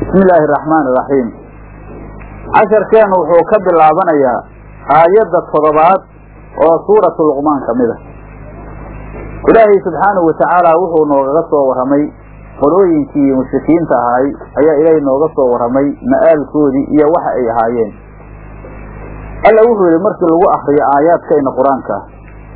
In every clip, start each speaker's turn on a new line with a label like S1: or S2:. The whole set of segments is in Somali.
S1: bismi illaahi araxmaan iraxiim casharkeennu wuxuu ka bilaabanayaa aayadda toddobaad oo suuratu luqmaan ka mid a ilaahay subxaanahu watacaala wuxuu noogaga soo warramay qolooyinkii mushrikiinta ahaay ayaa ilaahay nooga soo warramay ma'aalkoodii iyo waxa ay ahaayeen alla wuxuu yidhi markii lagu akriyo aayaadkayna qur-aanka ah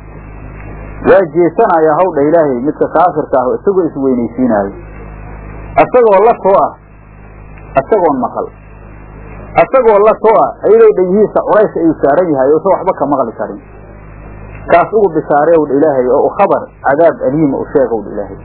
S1: waa jeesanayaa hawdha ilaahay midka kaafirka ah isagoo isweynaysiinaayo isagoo la too ah isagoon maqal isagoo la too ah ayadoo dhegihiisa culays ayuu saaran yahay uusan waxba ka maqli karin kaas ugu bishaareewdha ilaahay oo u khabar cadaab aliima u sheegowdha ilaahay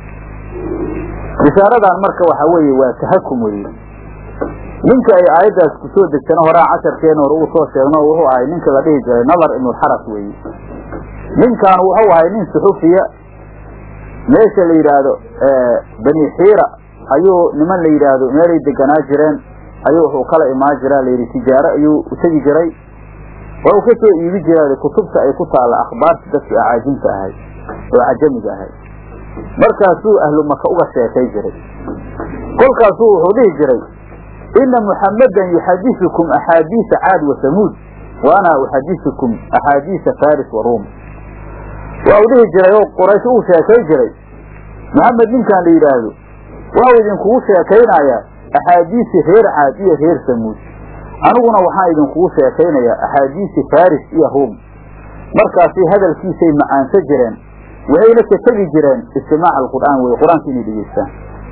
S1: bishaaradan marka waxaa weeye waa tahakum weeye ninka ay aayaddaas ku soo degtana horaa casharkeena hore uu soo sheegno wuxuu ahay ninka la dhihi jiray nadar ibnulxaras weeye ninkan wuxuu ahay nin suxufiya meesha la yidhaahdo bani xiira ayuu niman la yidhaahdo meelay deganaa jireen ayuu wuxuu kala imaan jiraa layidhi tijaaro ayuu utegi jiray waa uu ka soo iibi jiraa kutubta ay ku taalla akhbaarta dadkii acaajinta ahay oo cajamiga ahay markaasuu ahlu maka uga sheekay jiray kolkaasuu wuxuu dhihi jiray ina muxammadan yuxadisukum axaadiisa caad wa samuud wa ana uxadisukum axaadiisa faris wa ruum waa uu dhihi jiray oo quraysh uu sheekay jiray maxamed ninkan la yidhaahdo waxau idinkugu sheekaynayaa axaadiisi reer caad iyo reer samuud aniguna waxaan idinkugu sheekaynayaa axaadiisi faris iyo ruum markaasi hadalkiisay macaansa jireen waxayna ka tegi jireen istimaac alqur'aan weye qur-aanka inay dhegeystaan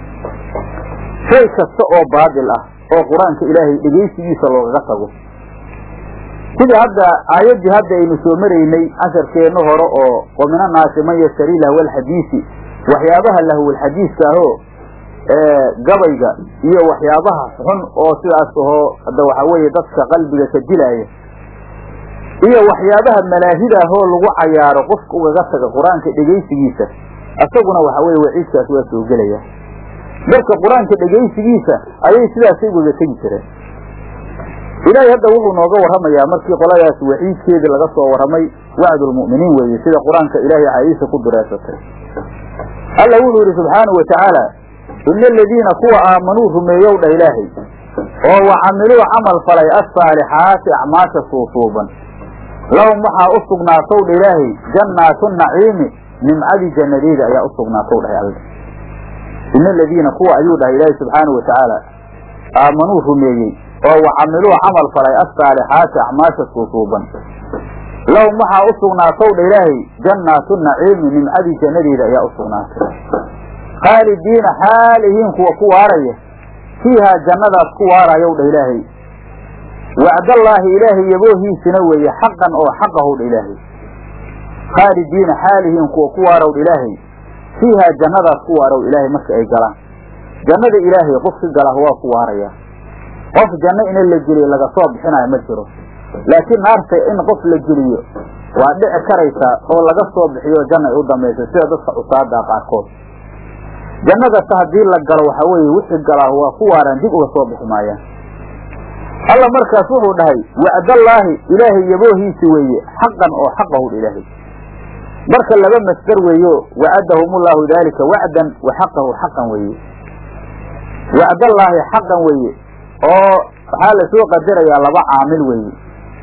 S1: shay kasta oo baadil ah oo qur-aanka ilaahay dhegaysigiisa loogaga tago sidii hadda aayaddii hadda aynu soo maraynay casharkeenna hore oo wa min annaasi man yashtari lahwalxadiisi waxyaabaha lahwalxadiiska ahoo gabayga iyo waxyaabaha xun oo sidaas ahoo hadda waxaa weeye dadka qalbiga ka dilaaya iyo waxyaabaha malaahida ahoo lagu cayaaro qofka ugaga taga qur-aanka dhegaysigiisa isaguna waxaa weye waciidkaas waa soo gelaya marka qur-aanka dhegaysigiisa ayay sidaasay ugaga tegi jireen ilaahay hadda wuxuu nooga warramayaa markii qoladaas waciidkeedii laga soo warramay wacdulmu'miniin weeye sida qur-aanka ilaahay caadiisa ku dureesatay alla wuxuu yidhi subxaanahu wa tacaala ina aladiina kuwa aamanuu rumeeyow dhah ilaahay oo wa camiluu camal falay assaalixaati acmaasha suusuuban lahum waxaa u sugnaatow dha ilaahay jannaatu naciimi nimcadii jannadeeda ayaa u sugnaatow dhahay alla ina aladiina kuwa ayuu dhahay ilaahay subxaanahu wa tacaala aamanuu rumeeyey oo wa camiluu camal falay assaalixaati acmaasha suusuuban lahum waxaa u sugnaatow dha ilaahay jannaatu naciimi nimcadii jannadeeda ayaa u sugnaatay khaalidiina xaalihiin kuwa ku waaraya fiihaa jannadaas ku waarayow dha ilaahay wacdallaahi ilaahay yaboohiisina weeye xaqan oo xaqahow dha ilaahay khaalidiina xaalihiin kuwa ku waarow dha ilaahay fiihaa jannadaas ku waarow ilaahay marka ay galaan jannada ilaahay qofki galah waa ku waaraya qof janno ina la geliyo laga soo bixinayo ma jiro laakiin naarta in qof la geliyo waa dhici karaysaa oo laga soo bixiyo janna ay u dambaysa sida dadka cusaada qaarkood jannadase haddii la galo waxaa weeye wixii galaa waa ku waaraan dib uga soo bixi maayaan alla markaas wuxuu dhahay wacdallaahi ilaahay yaboohiisi weeye xaqan oo xaqahu ilaahay marka laba masdar weeyo wacadahumullahu daalika wacdan wa xaqahu xaqan weeye wacdallaahi xaqan weeye oo waxaa lasoo qadarayaa laba caamil weeye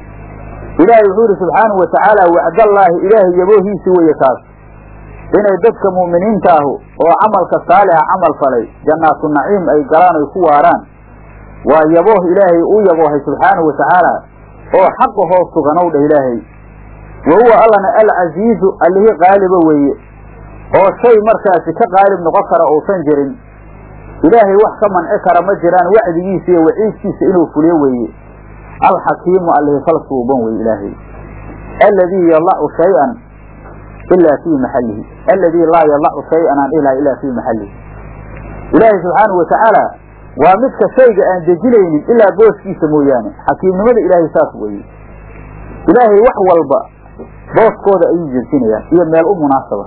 S1: ilaahay wuxuu yidhi subxaanahu wa tacaala wacdallaahi ilaahay yaboohiisi weeye taas inay dadka mu'miniinta ahu oo camalka saalixa camal falay jannaatu naciim ay galaan ay ku waaraan waa yabooh ilaahay uu yaboohay subxaanahu wa tacaala oo xaqahoo suganow dhah ilaahay wa huwa allana alcasiizu allihii qaaliba weeye oo shay markaasi ka qaalib noqon kara uusan jirin ilaahay wax ka manci kara ma jiraan wacdigiisa iyo waciidkiisa inuu fuliyo weeye alxakiimu allihii fal suuban weye ilaahay alladii yadacu shay-an ilaa fii maxallihi alladii laa yadacu shay-an aan ilaha ilaa fii maxallihi ilaahay subxaanahu wa tacaala waa midka shayga aan dejinaynin ilaa booskiisa mooyaane xakiimnimada ilaahay saas weeye ilaahay wax walba booskooda ayuu dejinayaan iyo meel u munaasaba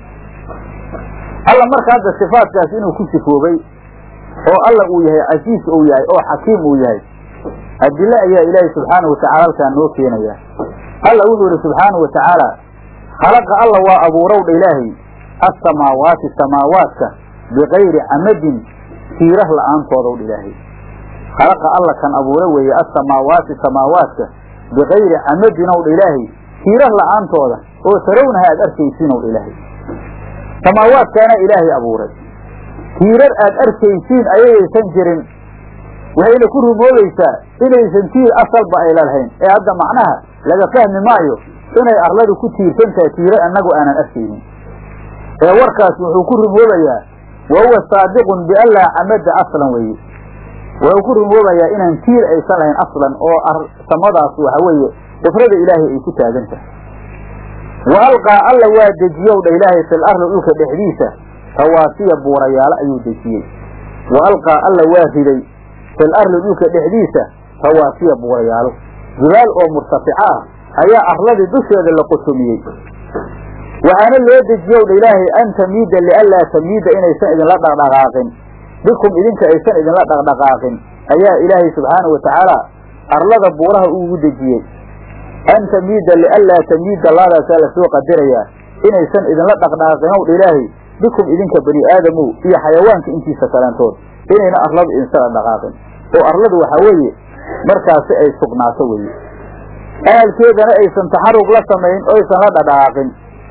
S1: alla marka hadda sifaadkaas inuu ku sifoobay oo alla uu yahay casiis uu yahay oo xakiim uu yahay adile ayaa ilaahay subxaanahu watacala halkaan noo keenaya alla wuxuu yihi subxaanahu wa tacaala khalaqa alla waa abuurow dha ilaahay assamaawaati samaawaadka bikayri camadin tiirar la-aantoodw dha ilaahay khalaqa alla kan abuura weeye asamaawaati samaawaadka bikayri camadin ow dha ilaahay tiirar la-aantooda oo tarawnaha aad arkaysiin ow dha ilaahay samaawaadkaana ilaahay abuuray tiirar aad arkaysiin ayayaysan jirin waxayna ku rumoobaysaa inaysan tiir asalba ayla lahayn ee hadda macnaha laga fahmi maayo inay arladu ku tiirsan tahay tiirar annagu aanan arkaynin ee warkaas wuxuu ku rumoobayaa wa huwa saadiqun bian laa camada aslan weeye wuxuu ku rumoobayaa inaan tiir aysan lahayn aslan oo samadaas waxa weeye qufrada ilaahay ay ku taagan tahay wa alqaa alla waa dejiyow dha ilaahay fil arli dhulka dhexdiisa rawaasiya buurayaalo ayuu dejiyey wa alqaa alla waa riday fil arli dhulka dhexdiisa rawaasiya buurayaalo jibaal oo murtafica ah ayaa arladii dusheeda la qotomiyey waxaana loo dejiyow dha ilaahay an tamiida lianlaa tamiida inaysan idinla dhaqdhaqaaqin bikum idinka aysan idinla dhaqdhaqaaqin ayaa ilaahay subxaana wa tacaala arlada buuraha uugu dejiyey an tamiida lianlaa tamiida laadaasaa lasoo qadirayaa inaysan idinla dhaqdhaqaaqin ow dha ilaahay bikum idinka bani aadamow iyo xayawaanka intiisa kalantood inayna arladu idinsala dhaqaaqin oo arladu waxaa weeye markaasi ay sugnaato weye ahalkeedana aysan taxarug la samayn oo aysan la dhadhaqaaqin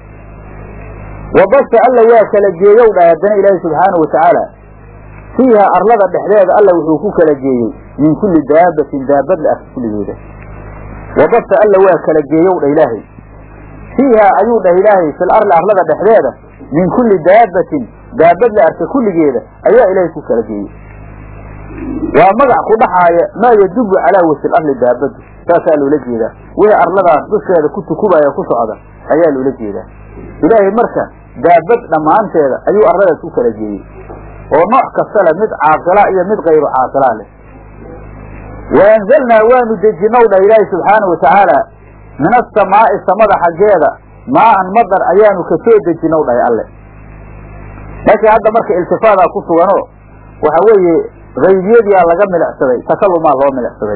S1: wabasa alla waa kala geeyow dha haddana ilaahi subxaana wa tacaala fiiha arlada dhexdeeda alla wuxuu ku kala geeyey min kulli daabatin daabad la arka kulligeeda wabasa alla waa kala geeyow dha ilaahay fiiha ayuu dhah ilaahay fil arli arlada dhexdeeda min kulli daabatin daabad la arka kulligeeda ayaa ilaahay ku kala geeyey waa magac ku dhaxaaya maa yadubu calaa wajhi arli daabadu saasaa loola jeedaa wixii arladaas dusheeda ku tukubaya ku socda ayaa loola jeedaa ilaahay marka daabad dhammaanteeda ayuu arladaas ku kala geeyey oo nooc kasta leh mid caaqila iyo mid kayru caaqilaa leh wa anzalnaa waanu dejinow dhah ilaahi subxaana wa tacaala min asamaa'i samada xaggeeda maa'an madar ayaanu ka soo dejinow dhahay alle meesha hadda marka iltifaadaa ku suganoo waxa weeye haybiyadiyaa laga milicsaday takalumaa loo milicsaday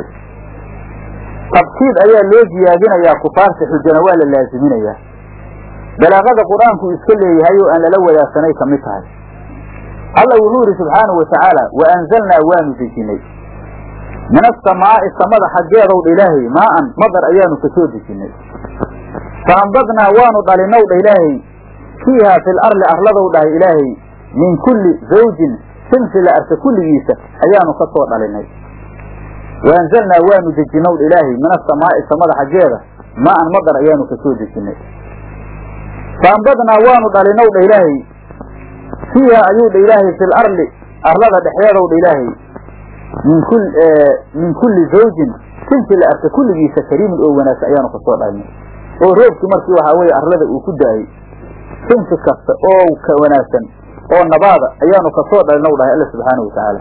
S1: tabkiid ayaa loo ziyaadinayaa kufaarta xujana waa la laaziminayaa balaaqada qur-aanku iska leeyahay oo aan lala wadaagsanay ka mid tahay alla wuxuu yidhi subxaanahu wa tacaala wa anzalnaa waanu dejinay min asamaa'i samada xaggeedow dha ilaahay maa'an madar ayaanu ka soo dejinay fa ambadnaa waanu dhalinow dha ilaahay fiihaa fil arli arladow dhahay ilaahay min kulli zawjin sinfi la arka kulligiisa ayaanu ka soo dhalinay wa anzalnaa waanu dejinow dha ilaahay min asamaa'i samada xaggeeda maa'an madar ayaanu ka soo dejinay fa ambadnaa waanu dhalinow dha ilaahay fiiha ayuu dha ilaahay fil arli arlada dhexdeedow dha ilaahay min kul min kulli zawjin sinfi la arka kulligiisa kariimin oo wanaagsan ayaanu kasoo dhalinay oo roobkii markii waxaa weeye arlada uu ku da-ay sinfi kasta oo ka wanaagsan oo nabaada ayaanu kasoo dhalinow dhahay alla subxaana wa tacaala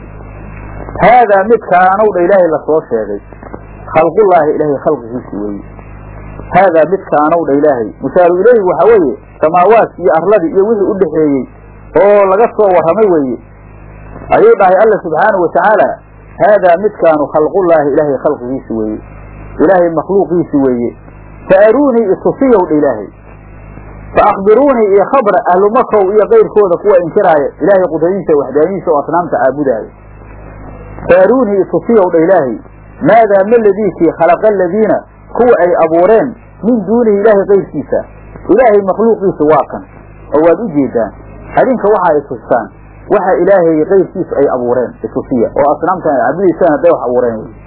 S1: haadaa midkaanow dha ilaahay lasoo sheegay khalqullaahi ilaahay khalqigiisi weeye haadaa midkaanow dha ilaahay mushaaru ileyhi waxaa weeye samaawaadki iyo arladii iyo wixii u dhexeeyey oo laga soo warramay weeye ayuu dhahay alla subxaana wa tacaala haadaa midkaanu khalqullaahi ilaahay khalqigiisi weeye ilaahay makhluuqiisi weeye fa aruunii itusiyow dha ilaahay fa akhbiruunii iyo khabra ahlu makow iyo kayrkooda kuwa inkiraaya ilaahay qudradiisa waxdaaniisa oo asnaamta caabudaaya fa aruunii itusiyow dha ilaahay maadaa ma ladiikii khalaqa aladiina kuwa ay abuureen min duunihi ilaahay kayrkiisa ilaahay makhluuqiisa waa kan oo waad u jeedaan adinka waxa ay tustaan waxa ilaahay kayrkiisu ay abuureen itusiya oo asnaamtan ay caabudaysaan hadday wax abuureen wy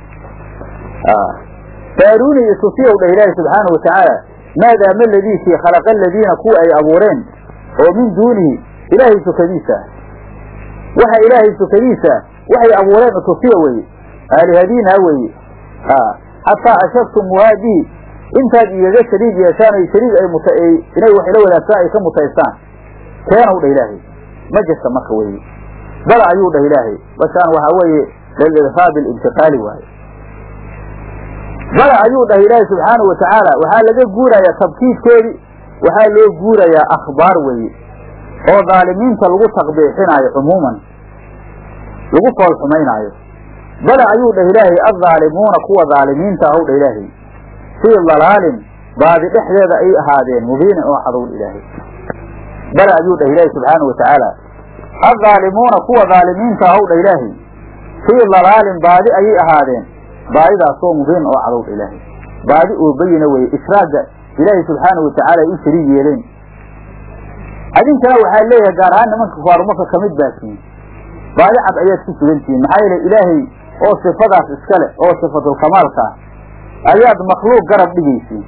S1: faarunii itusiyow dhah ilaahi subxaana wa tacaala maadaa ma ladiikii khalaqa aladiina kuwa ay abuureen oo min duunihi ilaahay sukadiisa waxa ilaahay sukadiisa waxay abuureen itusiya weye aalihadiina weye xataa ashagtumuhaa bihi intaad igaga shariig yeeshaan ay shariig ay mut inay wax ila wadaagtaan ay ka mutaystaan keenow dhah ilaahay ma jirta marka weye bala ayuu dhah ilaahay bashaan waxaa weeye lilirhaabi alintiqaali waaye bala ayuu dhah ilaahay subxaana wa tacaala waxaa laga guurayaa tabkiidkoodii waxaa loo guurayaa akhbaar weeye oo dhaalimiinta lagu taqbiixinaayo cumuuman lagu fool xumaynaayo bala ayuu dhah ilaahay addaalimuuna kuwa dhaalimiinta ahow dhah ilaahay fii dalaalin baadi dhexdeeda ay ahaadeen mubiinin oo cadowl ilaahay bala ayuu dhah ilaahay subxaana wa tacaala addaalimuuna kuwa daalimiinta ahowdha ilaahay fii dalaalin baadi ayay ahaadeen baadidaasoo mubiin oo cadowdha ilaahay baadi oo bayina weye ishraagga ilaahay subxaanahu watacaala ay u shariig yeeleen adinkana waxaa leeyahay gaar ahaan nimanka kufaaru maka ka mid baa tihiin baadi cad ayaad ku sugan tihiin maxaa yeele ilaahay oo sifadaas iska leh oo sifatulkamaalka ah ayaad makhluuq garab dhigaysiin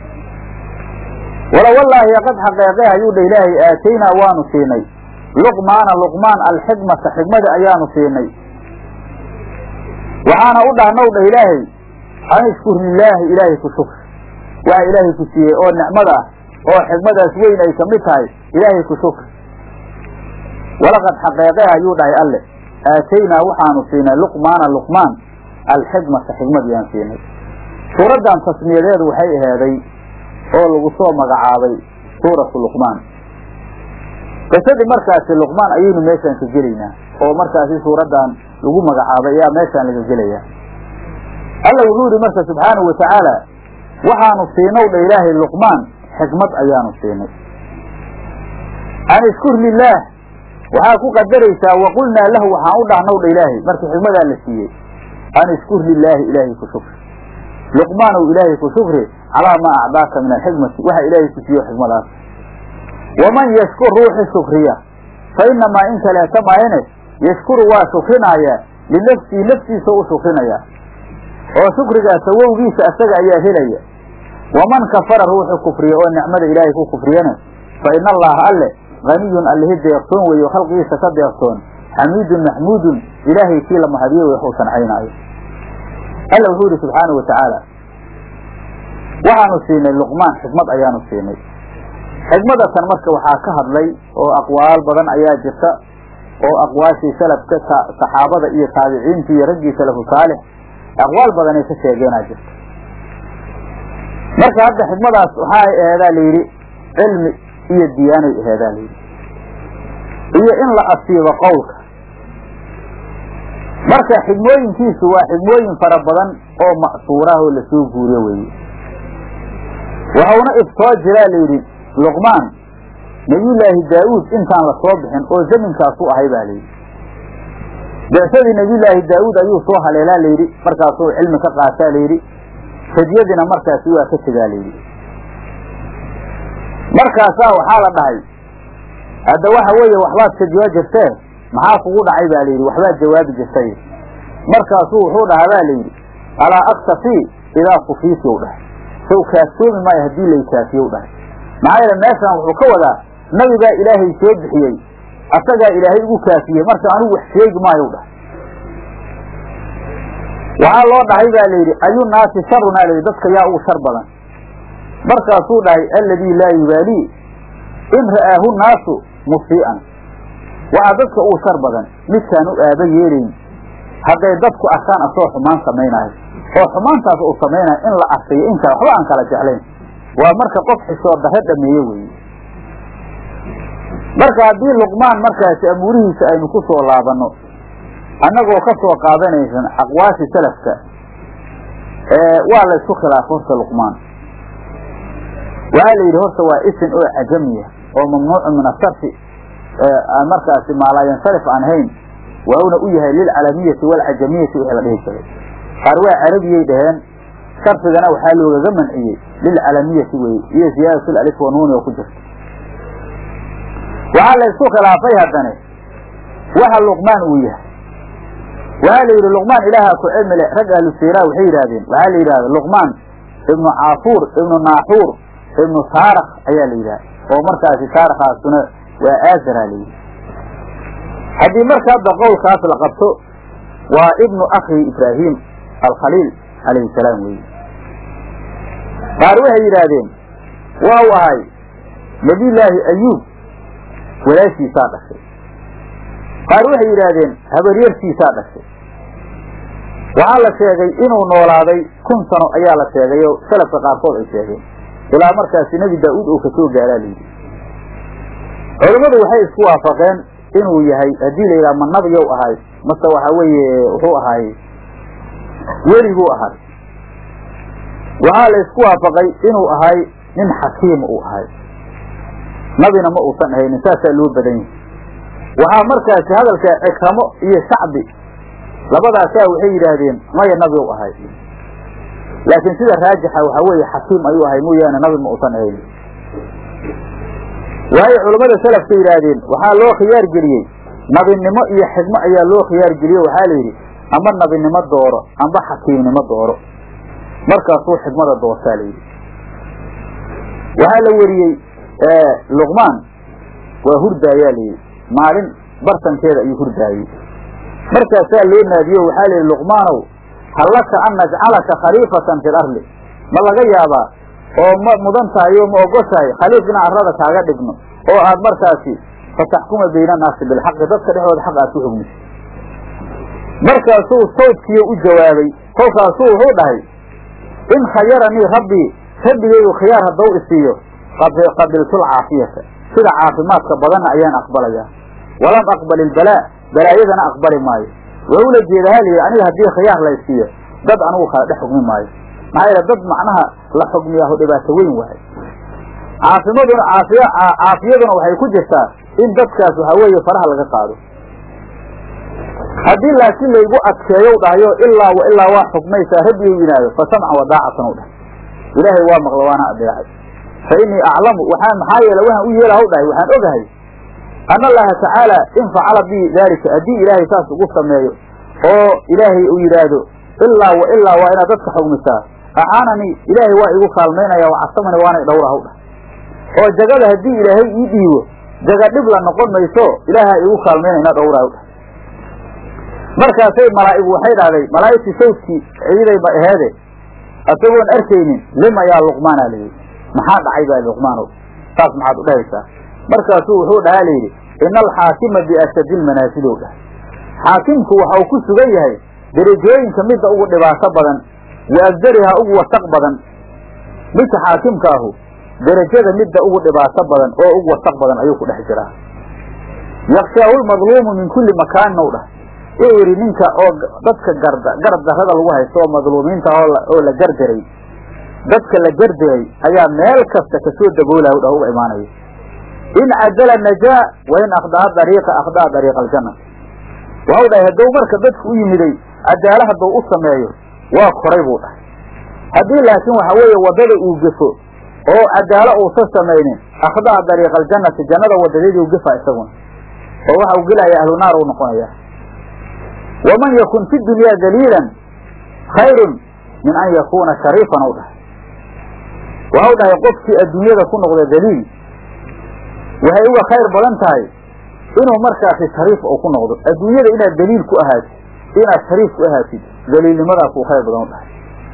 S1: wala wallaahi qad xaqeeqe ayuu dha ilaahay aataynaa waanu siinay luqmaana luqmaan alxikmata xikmada ayaanu siinay waxaana u dhahnow dha ilaahay an ishkur lilaahi ilaahay ku shukri waxa ilaahay ku siiyey oo nicmada ah oo xikmadaas weyn ay kamid tahay ilaahay ku shukri walaqad xaqeeqe ayuu dhahay alle aataynaa waxaanu siinay luqmaana luqmaan alxikmata xikmadiyaan siinay suuraddan tasmiyadeedu waxay aheeday oo lagu soo magacaabay suuratu luqmaan qisadii markaasi luqmaan ayaynu meeshaan ka gelaynaa oo markaasi suuraddan lagu magacaabay ayaa meeshaan laga gelayaa alla wuxuu yidhi marka subxaanahu watacaala waxaanu siinow dha ilaahay luqmaan xikmad ayaanu siinay an ishkur lilaah waxaa ku qadaraysaa waqulnaa lahu waxaan u dhahnow dha ilaahay markii xikmadaa la siiyey an ishkur lilaahi ilaahay ku shukri luqmaanow ilaahay ku shukri calaa maa acdaaka min alxikmati waxa ilaahay ku siiyo xikmadaas waman yashkur ruuxi shukriya fa inamaa in kaleeta maayane yashkuru waa shukrinayaa linafsihi naftiisa u shukrinayaa oo shukrigaas awowgiisa asaga ayaa helaya waman kafara ruuxu kufriya oo nicmada ilaahay ku kufriyana fa ina allaha alle haniyun allihi deeqsoon weeye oo khalqigiisa ka deeqsoon xamiidun maxmuudun ilaahay kii la mahadiye wey waxuu sancaynaayo alla wuxuu yidhi subxaana wa tacaala waxaanu siinay luqmaan xikmad ayaanu siinay xikmadatan marka waxaa ka hadlay oo aqwaal badan ayaa jirta oo aqwaashii salafka saxaabada iyo taabiciintii iyo raggii salafu saalix aqwaal badanay ka sheegeenaa jirta marka hadda xikmadaas waxaa aheedaa layidhi cilmi iyo diyaanay aheedaa layidhi iyo in la asiibo qowlka marka xigmooyinkiisu waa xigmooyin fara badan oo ma'suuraah oo lasoo guuriyo weeye waxauna iftoo jiraa layidhi luqmaan nebiyullaahi daa'uud intaan la soo bixin oo zaminkaasu ahay baa layidhi beesadii nebiyullaahi daa'uud ayuu soo haleelaa layidhi markaasuu cilmi ka qaataa layidhi sadyadiina markaasi waa ka tegaa layidhi markaasaa waxaa la dhahay hadda waxa weeye waxbaad sajoo jirtee maxaa kugu dhacay baa layidhi waxbaad jawaabi jirtay markaasuu wuxuu dhahaa baa layidhi alaa aktafii idaa kufiiti u dhahay sow kaaftoomi maayo haddii lay kaafiye u dhahay maxaa yeele meeshaan wuxuu ka wadaa nabigaa ilaahay soo bixiyey asagaa ilaahay igu kaafiyey marka anigu wax sheegi maayo u dhahay waxaa loo dhahay baa layidhi ayu naasi sharunaa layidhi dadka yaa ugu shar badan markaasuu dhahay alladii laa yubaalii in ra'aahu naasu musii'an waxaa dadka ugu shar badan midkaan u aaba yeelayn hadday dadku arkaan asagoo xumaan samaynaayo oo xumaantaas uu samaynayo in la arkayo in kale waxba aan kala jeclayn waa marka qof xisoo darre dhameeye weeye marka haddii luqmaan markaasi amuurihiisa aynu ku soo laabanno annagoo ka soo qaadanaysan aqwaashi salafka waa laysku khilaafo horta luqmaan waxaa la yidhi horta waa isin oo cajamiya oo mamnuucu min asarfi aan markaasi maalaayansarif aan hayn wauna u yahay lilcalamiyati waalcajamiyati wixii la dhihi jiray qaar waa carabiyay dhaheen sarfigana waxaa loogaga manciyey lilcalamiyati weye iyo ziyaadatu alif wanuuni oo ku jirta waxaa laysku khilaafay haddane waxa luqmaan uu yahay waxaa la yidhi luqmaan ilaaha ku cilmi leh rag ahlu siraa waxay yidhahdeen waxaa la yidhahda luqmaan ibnu caafuur ibnu naaxuur ibnu saarak ayaa la yidhaha oo markaasi saarakaasuna waa aazara la yidhi haddii marka hadda qowlkaas la qabto waa ibnu akhi ibraahim alkhaliil calayhi salaam weeye qaar waxay yidhaahdeen waa u ahay nebiyullaahi ayuub walaashiisaa dhashay qaar waxay yidhaahdeen habaryartiisaa dhashay waxaa la sheegay inuu noolaaday kun sano ayaa la sheegay oo salafka qaarkood ay sheegeen ilaa markaasi nebi daa-uud oo kasoo gaaraa layidhi culammadu waxay isku waafaqeen inuu yahay haddii la yidhaha ma nabiyow ahay mase waxa weeye wuxuu ahaay weliguu ahay waxaa la isku waafaqay inuu ahay nin xakiima uu ahay nabina ma uusan ahaynin saasaa loo badan yahay waxaa markaasi hadalka cikramo iyo shacbi labadaasaa waxay yidhaahdeen maya nabi u ahay laakiin sida raajixa waxaa weeye xakiim ayuu ahay mooyaane nabi ma usan ahayn waayo culammada salafka yidhaahdeen waxaa loo khiyaar geliyey nabinimo iyo xigmo ayaa loo khiyaar geliye waxaa la yidhi amba nabinimo dooro amba xakiimnimo dooro markaasuu xigmada doortaa la yidhi waxaa la weriyey luqmaan waa hurdaayaa la yidhi maalin bartankeeda ayuu hurdaayey markaasaa loo naadiyo waxaa la yidhi luqmaanow hallaka an najcalaka khaliifatan fi larli ma laga yaabaa oo ma mudan tahay oo ma ogoshahay khaliif inaan arrada kaaga dhigno oo aad markaasi fataxkuma bayna annaasi bilxaqi dadka dhexdooda xaq aad ku xugmiso markaasuu sawdkiiyo u jawaabay kolkaasuu wuxuu dhahay in khayaranii rabbii rabbigaygu khiyaar haddau isiiyo qabiltul caafiyata sida caafimaadka badanna ayaan aqbalayaa walam aqbal ilbalaa balaayadana aqbali maayo waa ula jeeda haliyi aniga haddii khiyaar la isiiyo dad anigu kala dhex xugmi maayo maxaa yeele dad macnaha la xugmiyaaho dhibaato weyn wahay caafimaduna caafiy caafiyaduna waxay ku jirtaa in dadkaas waxaa weeye faraha laga qaado haddii laakiin laygu adkeeyow dhahayo ilaa wa ilaa waa xukmaysaa rabbigu yidhaahdo fa samcan wadaacatan u dhahay ilaahay waa maqla waana adeecay fa innii aclamu waxaan maxaa yeele waxaan u yeelahaw dhahay waxaan ogahay ana allaha tacaala in facala bi daalika haddii ilaahay saas ugu sameeyo oo ilaahay uu yidhaahdo ilaa wa ilaa waa inaad dadka xugmisaa acaananii ilaahay waa igu kaalmaynaya wacasamani waanay dhowrahaw dhahay oo jagada haddii ilaahay ii dhiibo jaga dhib la noqon mayso ilaaha igu kaalmaynayna dhowrahaw dhahay markaasay malaa'igu waxay dhahday malaa'igtii sawdkii ciiday ba aheede isagoon arkaynin lima yaa luqmaanaa layidhi maxaa dhacay baa luqmaanow saas maxaad u dhahaysaa markaasuu wuxuu dhahaa layidhi ina alxaakima biashadi lmanaasilow dhah xaakimku waxa uu ku sugan yahay derajooyinka midda ugu dhibaato badan wa agdarihaa ugu wasaq badan midka xaakimka ahu derajada midda ugu dhibaato badan oo ugu wasaq badan ayuu ku dhex jiraa yakshaahu lmadluumu min kulli makaanin ow dhah wuxuu yidhi ninka oo dadka garda garab darrada lagu haysto oo madluumiinta oo la gardaray dadka la gardaray ayaa meel kasta kasoo daboolaya u dhah uga imaanaya in cadala najaa wa in akhdaa dariiqa akhdaa dariiqa aljanna waxau dhahay hadduu marka dadka u yimiday cadaalo hadduu u sameeyo waa koray buu dhahay haddii laakiin waxa weeye waddada uu gefo oo cadaalo uusan samaynin akhdaa dariiqa aljannati jannada wadadeedii u gefa isaguna oo waxa uu gelaya ahlu naar uu noqonaya waman yakun fi dunyaa daliilan khayrun min an yakuuna shariifan u dhahay waxau dhahay qofkii adduunyada ku noqda daliil waxay uga khayr badan tahay inuu markaasi shariif uu ku noqdo adduunyada inaad daliil ku ahaatid inaad shariif ku ahaatid daliilnimadaas uu khayr badan u dhahay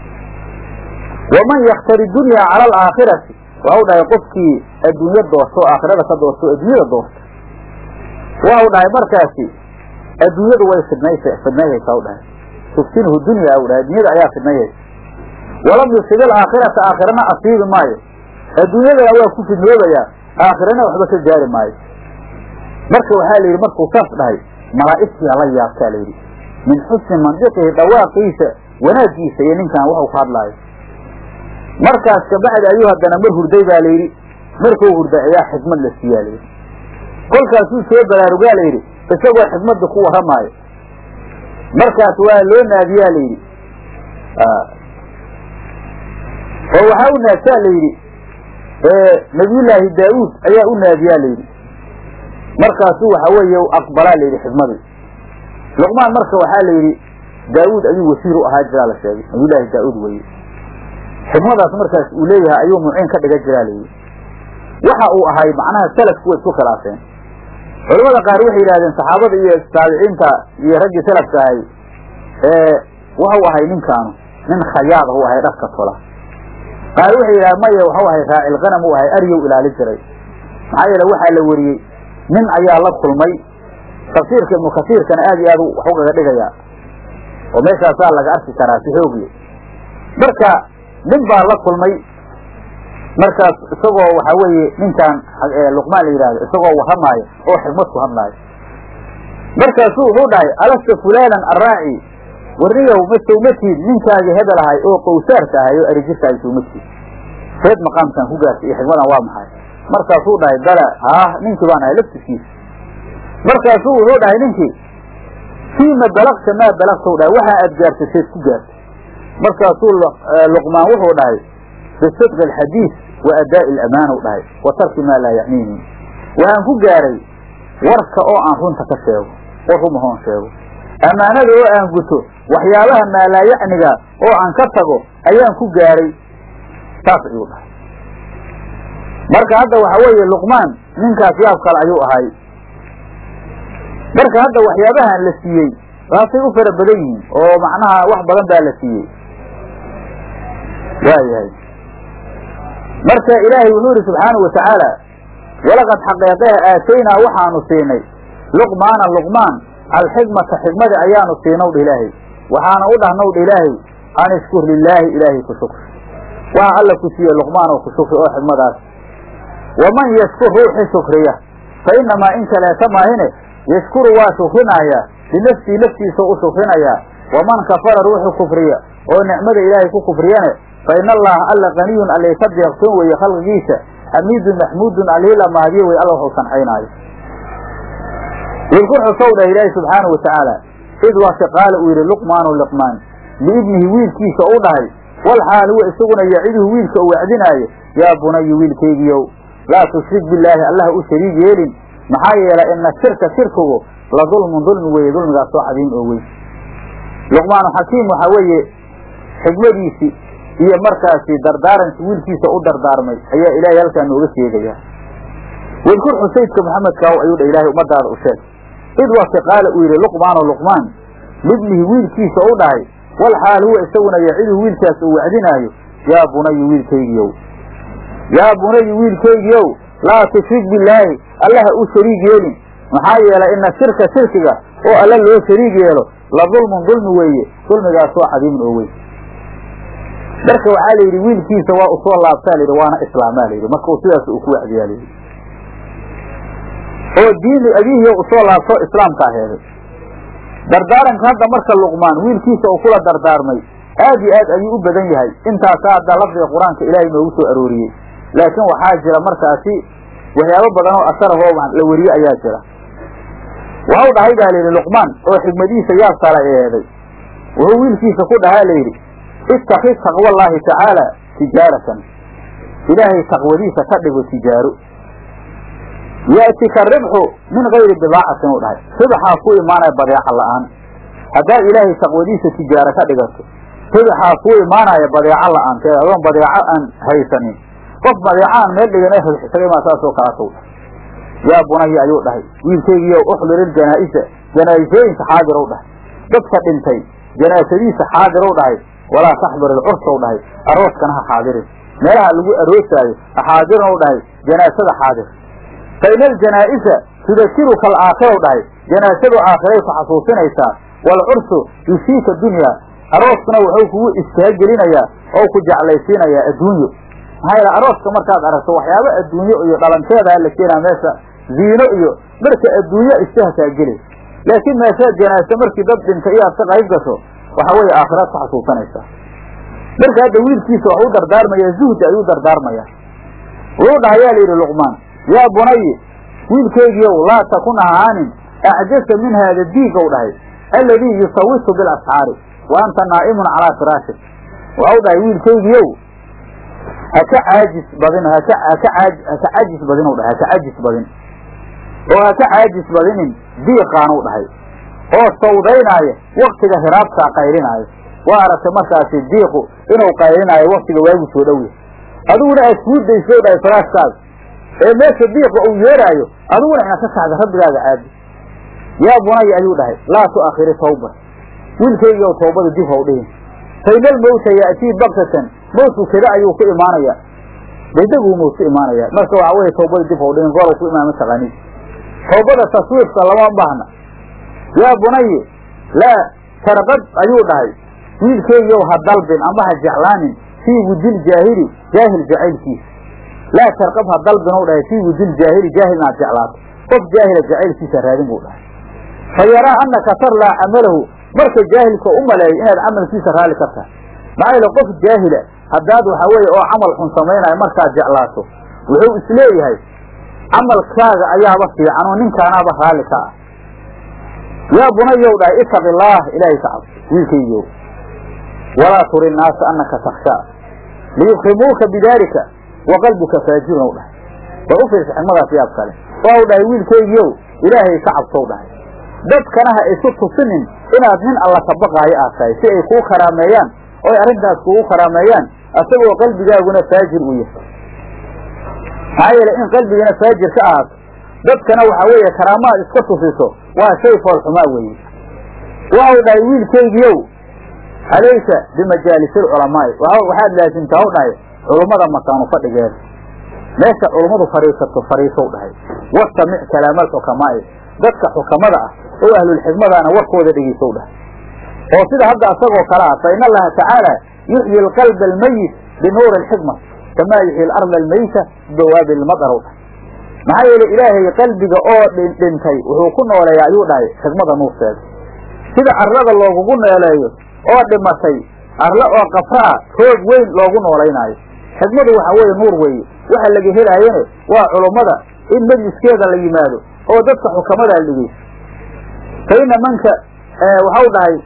S1: waman yakhtari dunyaa cala alaakhirati waxau dhahay qofkii adduunyo doorto o aakhirada ka doorto o adduunyada doorta waxau dhahay markaasi adduunyadu way fidnaysa fidnayhaysaa u dhahay tuftinhu dunya u dhahay adduunyada ayaa fidnayhaysa walam yusib alaakhirata aakhirana asiibi maayo adduunyadana waa ku fidnoobayaa aakhirana waxba ka gaari maayo marka waxaa la yidhi markuu saas dhahay malaa'igtiyaa la yaabtaa la yidhi min xusni mandiqihi dhawaaqiisa wanaaggiisa iyo ninkan waxuu ka hadlaayo markaas kabacdi ayuu haddana mar hurday baa la yidhi markuu hurday ayaa xikmad la siiyaa la yidhi kolkaasuu soo baraarugaa la yidhi isagoo xikmadda ku warramaayo markaas waa loo naadiyaa la yidhi oo waxaa u naagtaa la yidhi nabiyullaahi daawuud ayaa u naadiyaa la yidhi markaasuu waxa weeye aqbalaa la yidhi xikmadii luqmaan marka waxaa la yidhi daawuud ayuu wasiir u ahaa jiraa la sheegay nabiyullaahi daawuud weye xikmadaas markaas uu leeyahay ayuu muciin ka dhigan jiraa layidhi waxa uu ahay macnaha salafku way isku khilaafeen culamada qaar waxay yidhahdeen saxaabada iyo taabiciinta iyo raggii salafka ahay waxau ahay ninkaanu nin khayaada u ahay dharka tola qaar waxay yidhahdeen maya waxau ahay raacilqanam u ahay aryow ilaali jiray maxaa yeele waxaa la weriyey nin ayaa la kulmay tafsiirka ibnu kasiirkana aad iyo aad wax ugaga dhigayaa oo meeshaasaa laga arki karaa si xoogle marka nin baa la kulmay markaas isagoo waxaa weeye ninkan luqmaan la yidhahdo isagoo warramaayo oo xikmad ku hadlaayo markaasuu wuxuu dhahay alasta fulaanan arraaci warniyow ma sawmatiid ninkaagii hebel ahay oo qowsaarka ahay oo arijirkaagi sawmatiid reed maqaamkan ku gaartay iyo xikmadan waa maxay markaasuu dhahay bala haah ninkii baan ahay laftiskiisa markaasuu wuxuu dhahay ninkii fiima balagta maa balagtau dhahay waxaa aad gaartaseed ku gaartay markaasuu luqmaan wuxuu dhahay bisidqi alxadiis wa adaa'i alamaanow dhahay wa tarki maa laa yacniini waxaan ku gaaray warka oo aan runta ka sheego war rumahoon sheego ammaanada oo aan guto waxyaabaha maalaayacniga oo aan ka tago ayaan ku gaaray saas ayuu dhahay marka hadda waxa weeye luqmaan ninkaas yaab kale ayuu ahay marka hadda waxyaabahan la siiyey waasay u fara badan yihiin oo macnaha wax badan baa la siiyey waayahay marka ilaahay wuxuu yidhi subxaanahu watacaala walaqad xaqeeqeha aataynaa waxaanu siinay luqmaana luqmaan alxikmata xikmada ayaanu siinow dha ilaahay waxaana u dhahnow dha ilaahay an ishkur lilaahi ilaahay ku shukri waxa alla ku siiye luqmaan oo ku shukri oo xikmadaas waman yashkur ruuxi shukriya fa inamaa in kaleeta maahine yashkuru waa shukrinayaa binafsii naftiisao u shukrinayaa waman kafara ruuxu kufriya oo nicmada ilaahay ku kufriyane fa ina allaha alla kaniyun allay ka deeqtoon weeye khalqigiisa xamiidun maxmuudun allihii la mahadiyo wey alla waxuu sanxaynaayo wilku xusow dhah ilaahi subxaana wa tacaala id waase qaala uu yidhi luqmaanu liqmaan liibnihi wiilkiisa u dhahay wal xaal huwa isaguna yaciduhu wiilka u wacdinaayo yaa bunayu wiilkaygiyow laa tushrik billaahi allaha u shariig yeelin maxaa yeelay ina shirka shirkigu la dulmun dulmi weeye dulmigaasoo cadiim oo weyn luqmaanu xakiim waxaa weeye xikmadiisii iyo markaasi dardaarankii wiilkiisa u dardaarmay ayaa ilaahay halkaa nooga sheegaya wadkur xusaydka maxamedkaaw ayuu dha ilaahay ummadaada u sheeg id wase qaala uu yidhi luqmaano luqmaan libnihi wiilkiisa u dhahay wal xaal huwa isaguna yaciduhu wiilkaas uu wacdinaayo yaa bunayu wiilkaygiyow yaa bunayu wiilkaygiyow laa tushrik billaahi allaha u shariig yeelin maxaa yeelay ina shirka shirkiga oo alla loo shariig yeelo la dulmun dulmi weeye dulmigaasoo cadiimun oo weyn marka waxaa layidhi wiilkiisa waa usoo laabtaa layidhi waana islaamaa layidhi marka uu sidaas uu ku wacdiyaa layidhi oo diini abiihiyo usoo laabto islaamkaa heeday dardaaranka hadda marka luqmaan wiilkiisa uu kula dardaarmay aad iyo aad ayuu u badan yahay intaasaa hadda lafdiga qur-aanka ilaahay noogu soo arooriyey laakiin waxaa jira markaasi waxyaabo badan oo asarahoo la weriye ayaa jira waxau dhahay baa layidhi luqmaan oo xigmadiisa yaab kala eeday wuxuu wiilkiisa ku dhahaa layidhi ittakid taqwallaahi tacaala tijaaratan ilaahay taqwadiisa ka dhigo tijaaro ya'tika ribxu min gayri bidaacatin u dhahay ribxaa ku imaanaya badeeca la'aan haddaad ilaahay taqwadiisa tijaaro ka dhigato ribxaa ku imaanaya badeeco la'aanteed adoon badeeco aan haysanin qof badeeco aan meel dhigan isaga imaa saasoo kalaatow yaa bunaya ayuu dhahay wiilkaygiiyo uxdirir janaa-isa janaa'isooyinka xaadirow dhahay dadka dhintay janaasadiisa xaadirow dhahay walaa taxdur ilcursow dhahay arooskana ha xaadirin meelaha lagu aroosaayo ha xaadirin ou dhahay janaasada xaadir fa ina aljanaa'isa tudakiruka alaakhiraw dhahay janaasadu aakhiray ku xasuusinaysaa waalcursu yusiika dunya arooskuna wuxuu kugu istahagelinayaa oo ku jeclaysiinayaa adduunyo maxaa yeele arooska markaad aragto waxyaabo adduunyo iyo dhalanteedaa la keenaa meesha ziino iyo marka adduunyo istahakaa gelay laakiin meeshaad janaase markii dad dhintay iyo aad ka qayb gasho waxa weeye aakhiraad ku xasuusanaysaa marka hadda wiilkiisa wax u dardaarmaya zuhdi ayuu dardaarmaya wuxuu dhahayaa la yidhi luqmaan yaa bunayi wiilkaygiiow laa takun ahaanin acjasa min haada diigow dhahay alladii yusawitu bilasxaari wa anta naa'imun calaa firaashik waxau dhahay wiilkaygiiow haka caajis badin haka haka caaj haka caajis badin u dhahay haka caajis badin oo haka caajis badinin diiqaanu dhahay oo sawdaynaaya waktiga hiraabtaa qaylinaayo waa aragtay markaasi diiqu inuu qaylinaayo waktiga waagu soo dhow yahay adiguna aad kuudayso dhahay faraashkaaga ee meesha diiqa uu yeeraayo adiguna inaad ka kacda rabbigaaga caadi yaa bunaya ayuu dhahay laa tu'akhiri tawba wiilkaygiiw tawbada dib haw dhihin faynal mawta ya'tii baktatan mawtku kada ayuu ku imaanaya degdeguu mawt ku imaanaya marka waxa weye tawbada dib haw dhihin goorow ku imaama taqaaniid tawbada taswiifka lama baahna yaa bunayi laa tarqab ayuu dhahay wiilkaygiiw ha dalbin ama ha jeclaanin fii wudil jaahili jaahil jacaylkiisa laa tarqab ha dalbin u dhahay fii wudil jaahili jaahil inaad jeclaato qof jaahila jacaylkiisa raadin buu dhahay fa yaraa annaka tarlaa camalahu marka jaahilka u maleeyo inaad camalkiisa raalli ka tahay maxaa yeele qof jaahila haddaad waxa weeye oo camal xun samaynayo markaad jeclaato wuxuu isleeyahay camalkaaga ayaaba fiican oo ninkaanaaba raalli ka ah yaa bunayow dhahay itaqi illaah ilaahay ka cabso wiilkaygiiow walaa turi naasa anaka takshaa liyufhimuuka bidaalika wa qalbuka faajirun ow dhahay war u fiirsa xigmadaas yaab kale waa u dhahay wiilkaygiiow ilaahay ka cabsow dhahay dadkana ha isu tusinin inaad nin alla ka baqaayo aad tahay si ay kuu karaameeyaan oo ay arrintaas kugu karaameeyaan asagoo qalbigaaguna faajir uu yahay maxaa yeele in qalbigana faajir ka ahaato dadkana waxaa weeye karaamaad iska tusiso waa shay foolxumaa weeye waxau dhahay wiilkaygiiow calayka bimajaalisi alculamaa'i waxaad laasimtaa u dhahay culummada makaanu fadhigeeda meesha culummadu fadhiisato fadhiisow dhahay wastamic kalaama alxukamaa'i dadka xukamada ah oo ahlulxikmadaana warkooda dhegeysow dhahay oo sida hadda asagoo kale ah fa in allaha tacaala yuxyi alqalba almayit binuuri alxikma kamaa yuxyi alarda almayita bidawaabi ilmadarow dhahay maxaa yeele ilaahay qalbiga oo dhintay wuxuu ku nooleeya ayuu dhahay xikmada nuurteeda sida carrada loogugu nooleeyo oo dhimatay arle oo kafraa roog weyn loogu noolaynaayo xikmadu waxaa weeye nuur weeye waxa laga helaayane waa culummada in majliskeeda la yimaado oo dadka xukamada la dhegeyso fa ina manka waxau dhahay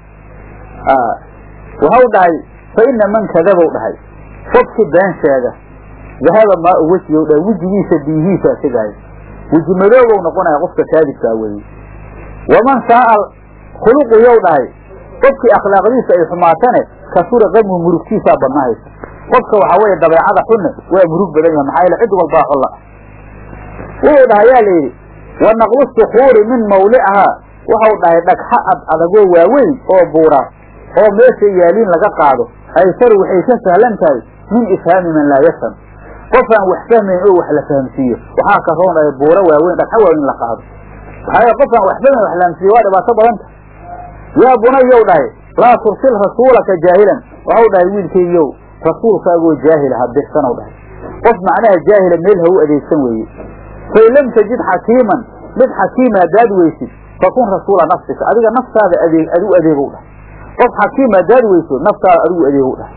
S1: waxau dhahay fa ina man kadabow dhahay qofki been sheega dahaba maa u wejigow dhahay wejigiisa biyihiisa tegaaya weji madoobow noqonaya qofka kaadibkaa weeye waman shaaa khuluqiyow dhahay qofkii akhlaaqdiisa ay xumaatane kasura qamhu murugtiisaa badnahaysa qofka waxaa weeye dabeecada xunne waa murug badan yahay maxaa yeele cid walbaa xulla wuxuu dhahay yaa layidhi wa naqlu sukuuri min mawlicihaa waxau dhahay dhagxa ad adagoo waaweyn oo buura oo meesha yaaliin laga qaado aysaru waxay ka sahlan tahay min ifhaami man laa yafham qofaan wax fahmayn oo wax la fahamsiiyo waxaa ka roonaya buuro waaweyn dhagxa waaweyn la qaado maxaa qofaan wax fahmayn wax la fahamsiiyo waa dhibaato badanta yaa bunayow dhahay laa tursil rasuulaka jaahilan waxau dhahay wiilkaygiyow rasuulkaagoo jaahila ha dirsanow dhahay qof macnaha jaahila meel ha u adeegsan weeye fain lam tajid xakiiman mid xakiima haddaad weysid fakun rasuula nafsika adiga naftaada adeeg adigu adeegow dhahay qof xakiim haddaad weyso naftaada adigu adeegow dhahay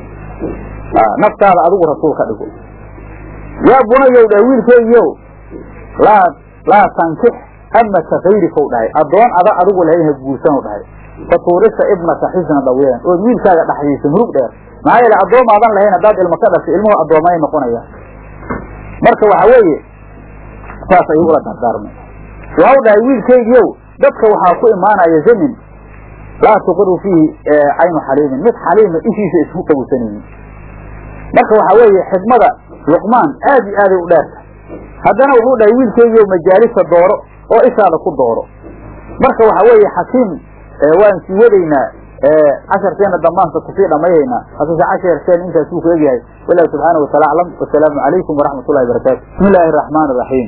S1: naftaada adigu rasuul ka dhigo yaa bunayow dhahay wiilkaygiyow laa laa tankix amaka kayrikow dhahay addoon ada adigu lahayn ha guursanow dhahay fatuurisa ibnaka xisna dhaweeyan ood wiilkaaga dhaxdiisa murug dheer maxaa yeele addoomaadan lahayn haddaad ilmo ka dhashay ilmuhu addoomay noqonayaan marka waxa weeye saas ayuu ula dardaarmay waxau dhahay wiilkaygiiow dadka waxaa ku imaanaya zamin laa tuqiru fiihi caynu xaliimin mid xaliima ishiisa isku qabowsanaynin marka waxaa weeye xikmada luqmaan aad iyo aaday u dheerta haddana wuxuu dhahay wiilkaygiiow majaalisa dooro oo ishaada ku dooro marka waxa weeye xakiim waan sii wadaynaa casharkeena damaanka kusii dhamayhaynaa hasuuse casharkeen intaasuu ku egyahay wallahu subxaana wataala aclam wasalaamu calaykum waraxmat ullahi barakaatu bismi illaahi araxmaan iraxiim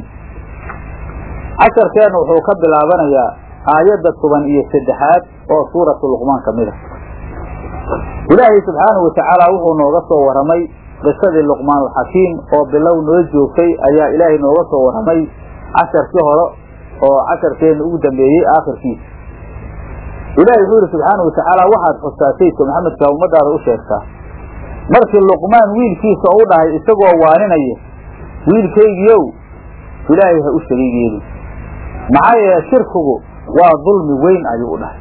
S1: casharkeena wuxuu ka bilaabanayaa aayadda toban iyo saddexaad oo suuratu luqmaan ka mid a ilaahay subxaanahu watacaala wuxuu nooga soo warramay qisadii luqmaanulxakiim oo bilow noo joogtay ayaa ilaahay nooga soo warramay casharkii hore oo casharkeena ugu dambeeyey aakhirkiisa ilaahay wuxuu yidhi subxaana watacaala waxaad xustaa sayidka maxamedka ummadaada u sheegtaa markii luqmaan wiilkiisa u dhahay isagoo waaninaya wiilkaygiiow ilaahay ha u shariig yeelin maxaa yeele shirkigu waa dulmi weyn ayuu u dhahay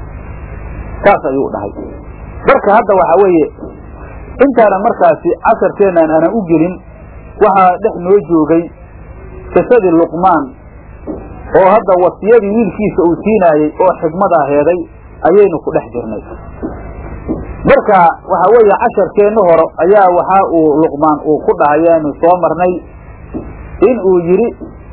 S1: saas ayuu u dhahay marka hadda waxaa weeye intaanan markaasi casharkeennan aanan u gelin waxaa dhex noo joogay qisadii luqmaan oo hadda wasiyadii wiilkiisa uu siinaayey oo xigmadaa heeday ayaynu ku dhex jirnay marka waxaa weeye casharkeenna hore ayaa waxaa uu luqmaan uu ku dhahayaanu soo marnay in uu yidhi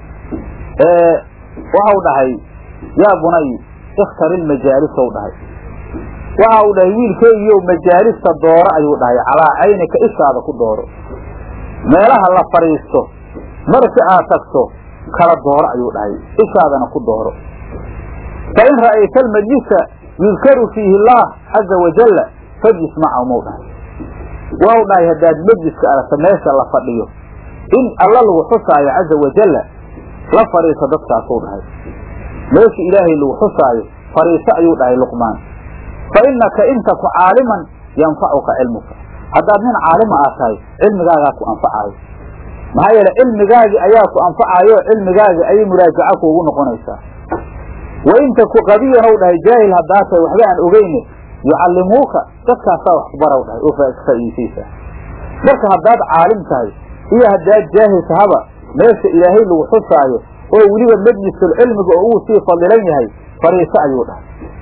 S1: waxau dhahay yaa bunay ikhtari lmajaalisow dhahay waxa uu dhahay wiilkeygiiyo majaalista dooro ayuu dhahay calaa caynika ishaada ku dooro meelaha la fadhiisto marsi aad tagto kala dooro ayuu dhahay ishaadana ku dooro fa in ra'ayta almajlisa yudkaru fiihi allah caza wajalla fajlis macahu mau dhahay wau dhahay haddaad majliska aragta meesha la fadhiyo in alla lagu xusaayo caza wajalla la fadhiiso dadkaasuu dhahay meesha ilaahay lagu xusaayo fadhiiso ayuu dhahay luqmaan fa innaka in taku caaliman yanfacuka cilmuka haddaad nin caalima aad tahay cilmigaagaa ku anfacaayo maxaa yeele cilmigaagi ayaa ku anfacayo cilmigaagi ayay muraajaco kuugu noqonaysaa wa in taku qabiyan ou dhahay jaahil haddaa tahay waxba aan ogeyne yucallimuuka dadkaasaa wax kubarow dhahay oo faa'iidaysaysaa marka haddaad caalim tahay iyo haddaad jaahil tahaba meesha ilaahay lagu xusaayo oo weliba majlisul cilmiga oo uu sii fadilan yahay fariiso ayuu dhahay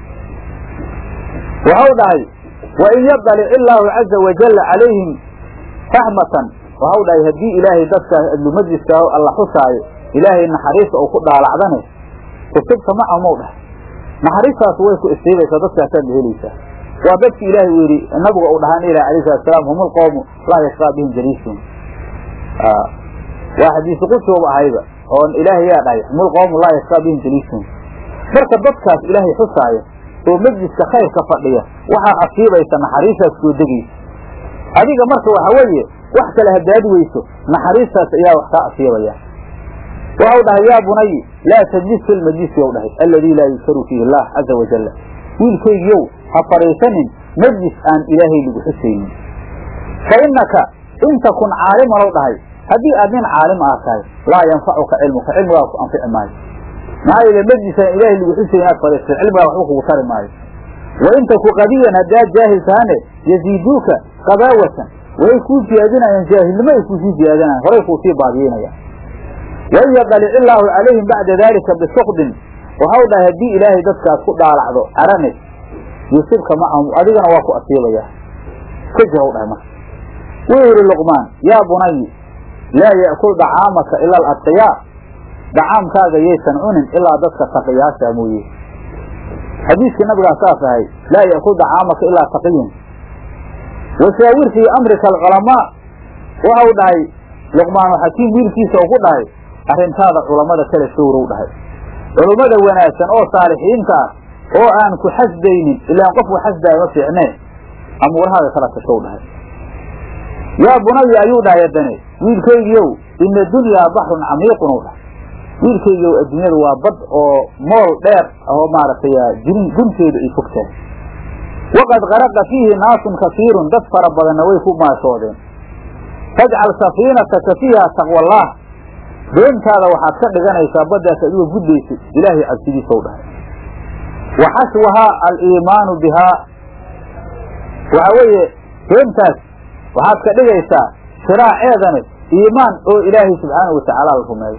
S1: waxau dhahay wa in yadalic illaahu caza wajalla calayhim raxmatan waxau dhahay haddii ilaahay dadkaas adlu majliska alla xusaayo ilaahay naxariista oo ku dhaalacdane usibta macahumou dhahay naxariistaas way ku isiibaysaa dadkaasaad la helaysaa waa dadki ilaahay uu yidhi nabiga uu dhahaan ilah alayh salatu salaam hum lqowmu laa yashqaa bihim jaliisuun waa xadiisi qudsigoba ahayba oo ilaahay yaa dhahay hum lqowmu laa yashqaa bihim jaliisuun marka dadkaas ilaahay xusaaya oo majliska khayrka fadhiya waxaa asiibaysa naxariistaas soo degaysa adiga marka waxa weeye wax kale haddaad weyso naxariistaas ayaa wax kaa asiibaya waxau dhahay yaa bunayi laa tajlis fi lmajlisi ou dhahay alladii laa yudkaru fiihi allah caza wajalla wiilkaygiyow ha fadhiisanin majlis aan ilaahay lagu xusaynin fa innaka in takun caaliman ou dhahay haddii aad nin caalim aad tahay laa yanfacuka cilmuka cilmigaa ku anfici maayo maxaa yeele majlis aan ilaahay lagu xusayn aad fadhiisatay cilmigaa waxba kugu tari maayo wa in taku qadiyan haddaad jaahil tahane yaziiduuka qadaawatan way kuu ziyaadinayaan jaahilnimo ay kuusii ziyaadinayan horay kuu sii baadiyeynayaan wain yadalic illaahu calayhim bacda daalika bisukdin waxau dhahay haddii ilaahay dadkaas ku dhaalacdo arane yusibka macahum adigana waa ku asiibayaa ka jir dhahay marka wuu yidhi luqmaan yaa bunayi laa ya'kul dacaamaka ila aladqiyaa dacaamkaaga yaysan cunin ilaa dadka taqiyaasha mooye xadiiskii nabigaa saas ahay laa ya'kul dacaamaka ilaa taqiyun washaawir fii amrika alculamaa waxau dhahay luqmaanu xakiim wiilkiisa u ku dhahay arrintaada culammada kale showrow dhahay culummada wanaagsan oo saalixiinta ah oo aan ku xasdaynin ilaan qofku xasdaayo ma fiicnee amuurahaada kala tashow dhahay yaa bunaya ayuu dhahay haddane wiilkaygiiow ina dunyaa baxrun camiiqun ou dhahay wiilkaygiiow adduunyadu waa bad oo mool dheer oo maaragtay jirin gunteedu ay fog tahay waqad qaraqa fiihi naasun kasiirun dad fara badanna way ku maashoodeen fajcal safiinataka fiiha taqwallaah doontaada waxaad ka dhiganaysaa baddaas adigoo gudbaysid ilaahay cabsidiisaw dhahay wa xashwahaa aliimaanu bihaa waxa weeye doontaas waxaad ka dhigaysaa shiraaceedane iimaan oo ilaahay subxaanahu watacaala la rumeeyo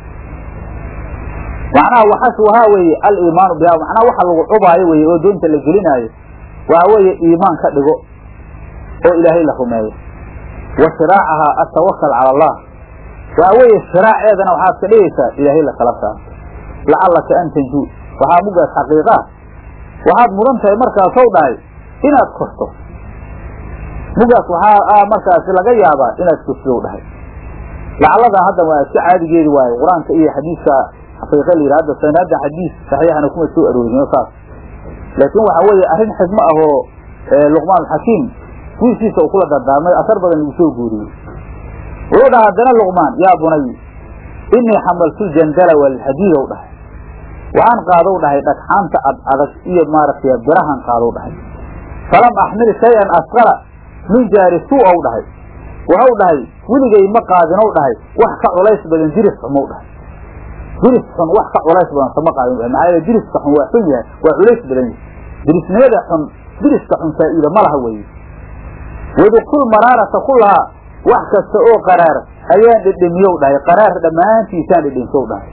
S1: macnaha waxashwahaa weeye aliimaanu bihaa macnaha waxa lagu cubaayo weye oo doonta la gelinaayo waxa weeye iimaan ka dhigo oo ilaahay la rumeeyo wa shiraacahaa atawakal cala allah waxa weeye shiraaceedana waxaad ka dhigaysaa ilaahay lakala saarto lacallaka an tanjuu waxaa mugaas xaqiiqaa waxaad mudan tahay markaasow dhahay inaad korto mugaas waxaa markaasi laga yaabaa inaad kortidow dhahay lacalladan hadda waa iska caadigeedi waaye qur-aanka iyo xadiiska xaqiiqa la yidhi hadda sanaadan xadiis saxiixana kuma soo aroorin saas laakiin waxa weeye arrin xigmo ah oo luqmaan xakiim wiilkiisa uu kula dardaarmay asar badan lagu soo guuriyey wuxuu dhaha haddana luqmaan yaa bunay inii xamaltu ljandala walxadiid ou dhahay waxaan qaadow dhahay dhagxaanta ad adag iyo maaragtay birahan qaadow dhahay falam axmil shay-an asqala min jaari suu ou dhahay waxau dhahay weligay ma qaadinow dhahay wax ka culays badan jiris xumow dhahay jiris xun wax ka culays badan sama qaadin maxaa yeele jiriska xun waa xun yahay waa culays badan yahay jirisnimada xun jiriska xun faa'iida ma laha weeye wadukul maraarata kulahaa wax kasta oo qaraar ayaan dhedhemiyow dhahay qaraar dhammaantiisaan dhedhemsow dhahay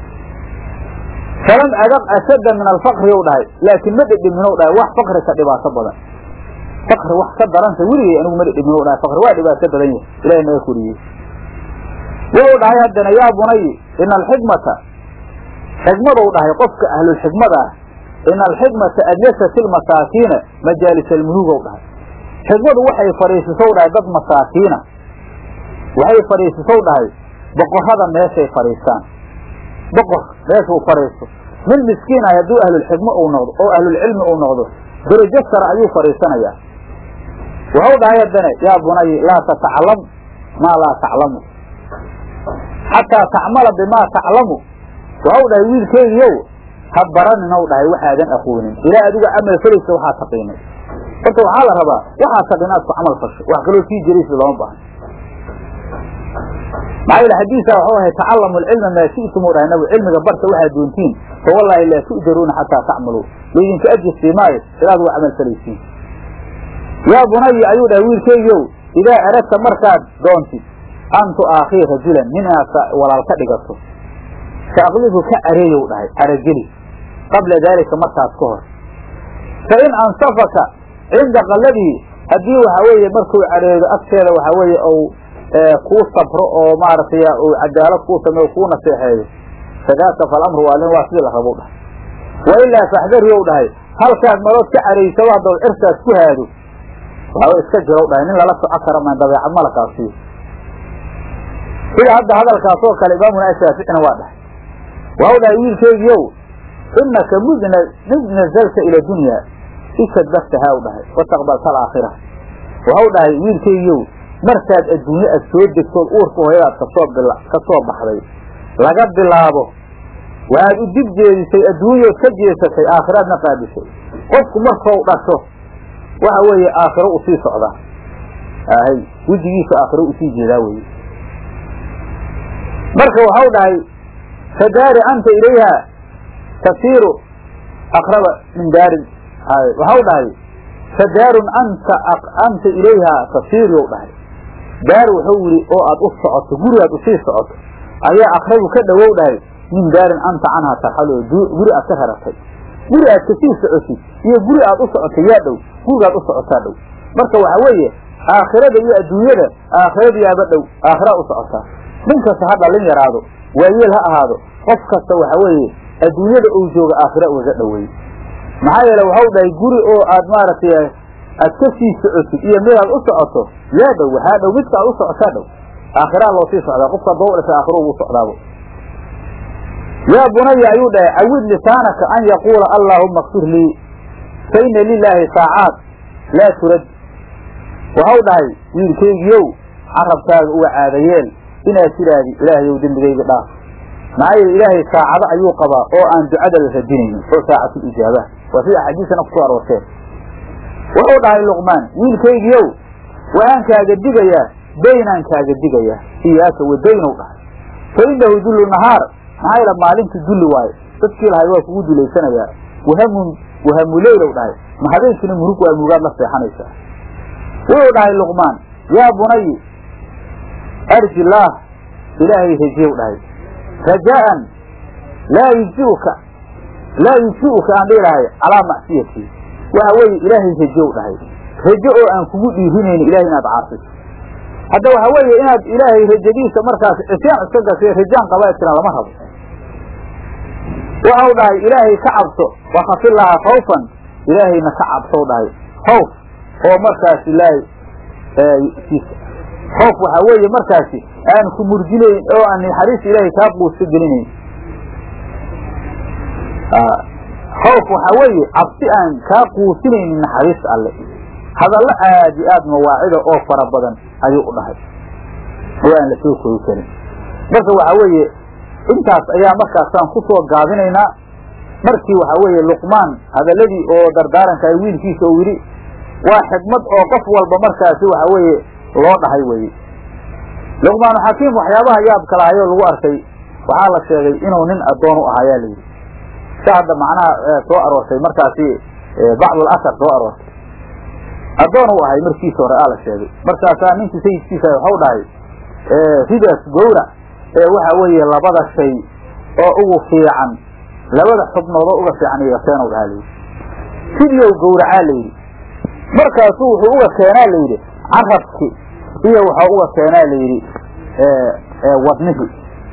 S1: falam adaq ashadda min alfaqri ow dhahay laakiin ma dhedheminow dhahay wax fakri ka dhibaato badan fakri wax ka daranta weligay anigu ma dhedheminow dhahay fakri waa dhibaato badan yahay ilahay naga koriyey wuxuu dhahay haddana yaa bunayi ina alxikmata xikmadow dhahay qofka ahlulxikmada ah ina alxikmata ajlasat ilmasaakiina majaalis almuluugow dhahay xikmadu waxay fadhiisisow dhahay dad masaakiina waxay fadhiisisow dhahay boqorrada meeshay fadhiistaan boqor meeshuu fadhiisto min miskiin ah hadduu ahlulxikmo uu noqdo oo ahlulcilmi uu noqdo darajo sare ayuu fadhiisanayaa waxau dhahay haddane yaa bunayi laa tataclam maa laa taclamu xataa tacmala bimaa taclamu waxau dhahay wiilkeygiiow ha baraninow dhahay waxaadan aqoonin ilaa adiga camal falaysa waxaa taqiinay horta waxaa la rabaa waxaa taqin aad ku camal fasho wax kaloo sii jiraysa looma baahan maxaa yeele xadiisa waxuu ahay tacallamu alcilma maa shi'tum u dhahay nabigu cilmiga barta waxaad doontiin fa wallaahi laa tu'jaruuna xataa tacmaluu laydinka ajirsi maayo ilaad waa camal falaysiin yaa bunayi ayuu dhahay wiilkeygiiow idaa aradta markaad doontid an tu'aakhii rajulan nin inaad walaal ka dhigato faaqlidu ka areeyow dhahay arageli qabla daalika markaas ka hor fa in ansafaka cinda qalladii haddii waxaa weeye markuu careedo agteeda waxaa weeye ou kuu sabro oo maaragtay uu cadaalad kuu sameeyo kuu naseexeeyo fadaaka falamru waalin waa sidii la rabow dhahay wa ilaa faxdariyow dhahay halkaad marood ka caraysado haddaw cirkaas ku haado waxaa iska jirow dhahay nin lala soco kara maan dabeecad malakaasiyo sida hadda hadalkaas oo kale imaamuna shaaficina waa dhahay waxau dhahay wiilkeygiiow inaka mudna mid nazalta ila dunya ikadbaftahaa u dhahay wataqbalta alaakhira waxau dhahay wiilkeygiiow markaad adduunye aad soo degtood uurka hooyadaad kasoo ka soo baxday laga bilaabo waxaad u dib jeedisay adduunyood ka jeesatay aakhiraadna qaadisay qofku markau dhasho waxa weeye aakhiro usii socdaa ahay wejigiisa aakhiro usii jeedaa weye marka waxau dhahay fadaari anta ilayha tasiiru aqraba min daarin waxau dhahay fadaarun anta anta ilayha tasiiru dhahay daar wuxuu yidhi oo aad u socoto gurigaad usii socoto ayaa aqrabu ka dhowow dhahay min daarin anta canha tarxalo guri aad ka raratay guri aad kasii socotid iyo guri aad u socotay yaa dhow gurigaad u socotaa dhow marka waxa weeye aakhirada iyo adduunyada aakhirada yaaba dhow aakhiraad u socotaa nin kasta ha dhalin yaraado waayeel ha ahaado qof kasta waxa weeye adduunyada uu jooga aakhira ugaga dhoweey maxaa yeele waxau dhahay guri oo aad maaragtay aad ka sii socotid iyo midaad u socoto yaa dhow waxaa dhow midka aad u socotaa dhow aakhiraa loo sii socdaa qofka doo dhashay aakhiro ugu socdaabo yaa bunaya ayuu dhahay cawid lisaanaka an yaquula allaahuma kfir lii fa ina lilaahi saacaat laa turad waxau dhahay wiilkeygiiow carabkaaga uga caadayeel inaad tidhaahdi ilaahayow dembigayga dhaaf maxaa yeele ilaahay saacado ayuu qabaa oo aan ducada la radinaynin oo saacatul ijaabaha waa sida axaadiisana kusoo aroorteen wuxuu dhahay luqmaan wiilkaygiiow waxaan kaaga digayaa daynaan kaaga digayaa iyaaka wadaynow dhahay fa inahu dullu nahaar maxaa yeele maalintu dulli waayo dadkii lahay waa kugu dulaysanayaa wahamun wahamuleylow dhahay ma habeenkiina murug waa murugaad la seexanaysaa wuxuu dhahay luqmaan yaa bunayi arji laah ilaahay rajeew dhahay rajaa'an laa yujzi'uka laa yujzi'uka aan dhihi lahay calaa macsiyatii waxa weeye ilaahay rajow dhahay rajo oo aan kugu dhiirinayni ilahay inaad caasiso hadda waxa weeye inaad ilaahay rajadiisa markaas cisyaan iska gashay rajaan qabaa tiran lama rabo waxau dhahay ilaahay ka cabso wakafilaaha khawfan ilaahayna ka cabsow dhahay khawf oo markaas ilaahay khawf waxaa weeye markaasi aan ku murjinayn oo aan naxariista ilaahay kaa quuska gelinayn khawf waxaa weeye cabsi aan kaa quusinaynin naxariista alle hadallo aad iyo aad mawaacida oo fara badan ayuu u dhahay oo aan la soo koogi karin marka waxaa weeye intaas ayaa markaasaan ku soo gaabinaynaa markii waxaa weeye luqmaan hadalladii oo dardaaranka ay wiilkiisa uu yidhi waa xikmad oo qof walba markaasi waxaa weeye loo dhahay weye luqmaanu xakiim waxyaabaha yaabka lahayoo lagu arkay waxaa la sheegay inuu nin addoon u ahaa yaa la yidhi si hadda macnaha soo aroortay markaasi bacdul asar soo aroortay addoon u ahay markiisa hore aa la sheegay markaasaa ninkii sayidkiisa waxau dhahay ridaas gowrac ee waxa weeye labada shay oo ugu fiican labada xubnood oo uga fiican iga keenow dhahaa layidhi sidiyow gowracaa layidhi markaasuu wuxuu uga keenaa layidhi carabki iyo waxau uga keenaa layidhi wadnihi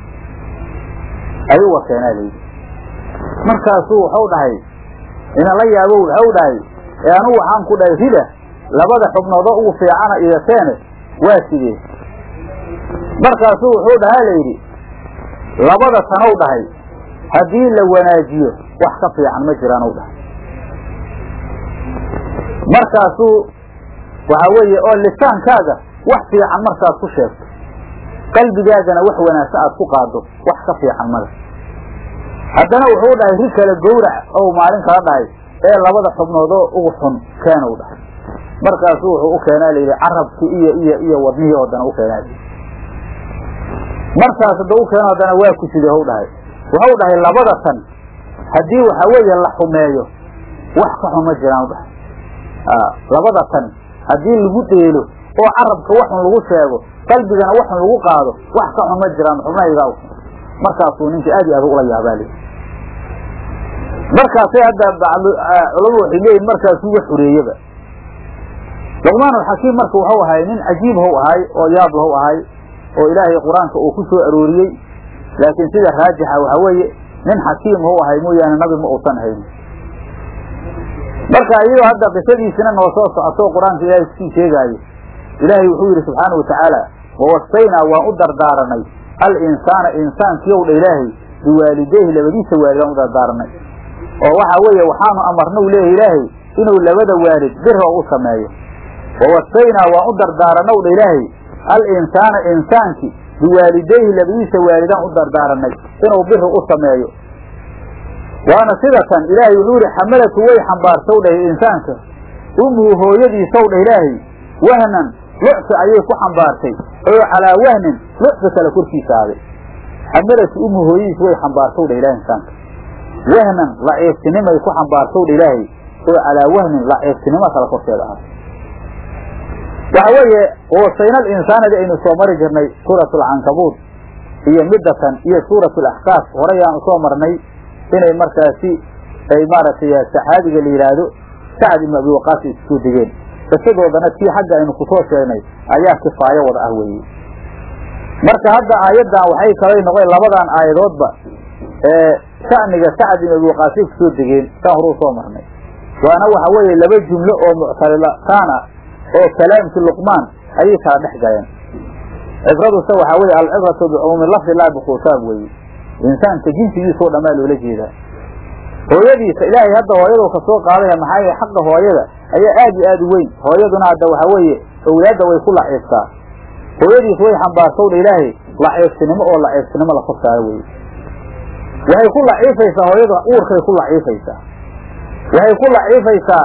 S1: ayuu uga keenaa layidhi markaasuu waxau dhahay inala yaabo waxau dhahay ee anugu waxaan ku dhahay rida labada xubnood oo ugu fiicana iga keene waa sidee markaasuu wuxuu dhahaa layidhi labada tanow dhahay haddii la wanaajiyo wax ka fiican ma jiraanow dhahay markaasuu waxaa weeye oo lisaankaaga wax fiican markaad ku sheegto qalbigaagana wax wanaagsan aad ku qaado wax ka fiican male haddana wuxuu dhahay ri kale gowrac ou maalin kala dhahay ee labada xubnoodoo ugu xun keenow dhahay markaasuu wuxuu u keenaa layidhi carabkii iyo iyo iyo wadnihii oo dana u keenaa layidhi markaas hadda u keeno haddana waa ku side hw dhahay waxau dhahay labada tan haddii waxa weeye la xumeeyo wax ka xun ma jiraan dhahay labada tan haddii lagu dheelo oo carabka waxun lagu sheego qalbigana waxun lagu qaado wax ka xun ma jiraan xubnahaygaa markaasuu ninka aad iyo aad ula yaabaali markaasay hadda bacdu culamadu waxay leeyihin markaasuu wax xureeyaba luqmaanulxakiim marka wuxuu ahay nin cajiib how ahay oo yaab how ahay oo ilaahay qur-aanka uu ku soo arooriyey laakiin sida raajixa waxaa weeye nin xakiim how ahay mooyaane nabi ma uusan hayn marka iyadoo hadda qisadiisina noo soo socoto qur-aanka ilaahay kusii sheegaayo ilaahay wuxuu yidhi subxaana watacaala wawasaynaa waan u dardaaranay al insaana insaankiyow dha ilaahay biwaalideyhi labadiisa waalid aan u dardaaranay oo waxaa weeye waxaanu amarna u leeyahy ilaahay inuu labada waalid bira u sameeyo wawasaynaa waan u dardaaranow dha ilaahay al insaana insaankii biwaalideyhi labadiisa waalidaan u dardaaranay inuu biri u sameeyo waana sida tan ilaahay wuxuu yihi xamalatu way xambaartow dhah insaanka umuhu hooyadiisow dhah ilaahay wahnan lucfi ayay ku xambaartay oo calaa wahnin lucfi kale korkiisa aaday xamalatu umuhu hooyadiis way xambaartow dhah ilahay insaanka wahnan laciiftinimay ku xambaartow dha ilaahay oo calaa wahnin laciiftinimo kale korkeeda ahaatay waxa weeye wasaynal insaanadi aynu soo mari jirnay suurat alcankabuud iyo midatan iyo suurat alaxqaaf horayaan usoo marnay inay markaasi ay maaragtay saxaabiga la yidhaahdo sacad ibnu abi waqaas ay iskusoo degeen qisadoodana tii xagga aynu kusoo sheegnay ayaa kifaayo wada ah weeye marka hadda aayaddan waxay kalay noqon labadan aayadoodba ee sha'niga sacad ibnu abi waqaasay kusoo degeen saan horuu soo marnay waana waxa weeye laba jumlo oo muctarilataan ah oo kalaamkii luqmaan ayay kala dhex galeen cibraduse waxaa weye alcibratu bicumuumi lafdi laa bikhusaab weeye insaanka jinsigiisao dhammaa loola jeedaa hooyadiisa ilaahay hadda hooyaduu ka soo qaadaya maxaa yeel xaqa hooyada ayaa aad iyo aad u weyn hooyaduna hadda waxaa weeye owlaadda way ku laciiftaa hooyadiis way xambaartowdha ilaahay laciiftinimo oo laciiftinimo la kor saaro weye waxay ku laciifaysaa hooyada uurkay ku laciifaysaa waxay ku laciifaysaa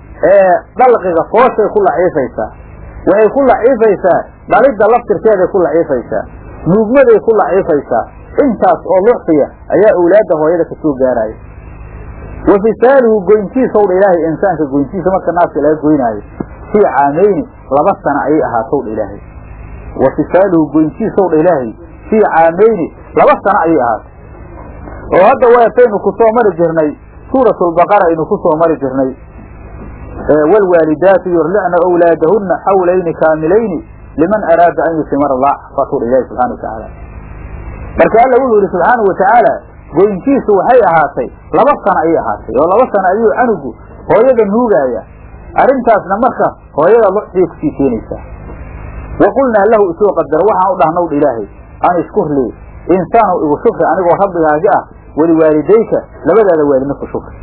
S1: dalqiga fooshay ku laciifaysaa waxay ku laciifaysaa dhalidda laftirkeeday ku laciifaysaa nuugmaday ku laciifaysaa intaas oo lucfiya ayaa owlaadda hooyada kasoo gaaraya wa fisaaluhu goyntiisow dha ilaahay insaanka goyntiisa marka naaska laga goynaayo fii caameyni laba sana ayay ahaatow dha ilaahay wa fisaaluhu goyntiisow dha ilaahay fii caameyni laba sana ayay ahaatay oo hadda waataynu ku soo mari jirnay suuratulbaqara aynu ku soo mari jirnay waalwaalidaatu yurlicna awlaadahunna xawlayni kaamilayni liman araada an yutimar laaxfatu dha ilahi subxana watacaala marka alla wuxuu yihi subxaanau watacaala goyntiisu waxay ahaatay laba sana ayay ahaatay oo laba sana ayuu canugu hooyada nuugaaya arrintaasna marka hooyada lucsiay kusii keenaysaa wa qulnaa lahu isoo qadar waxaan u dhahnow dha ilaahay an ishkur lii insaanow igu shukri anigoo rabbigaagi ah waliwaalidayka labadaada waalidna ku shukri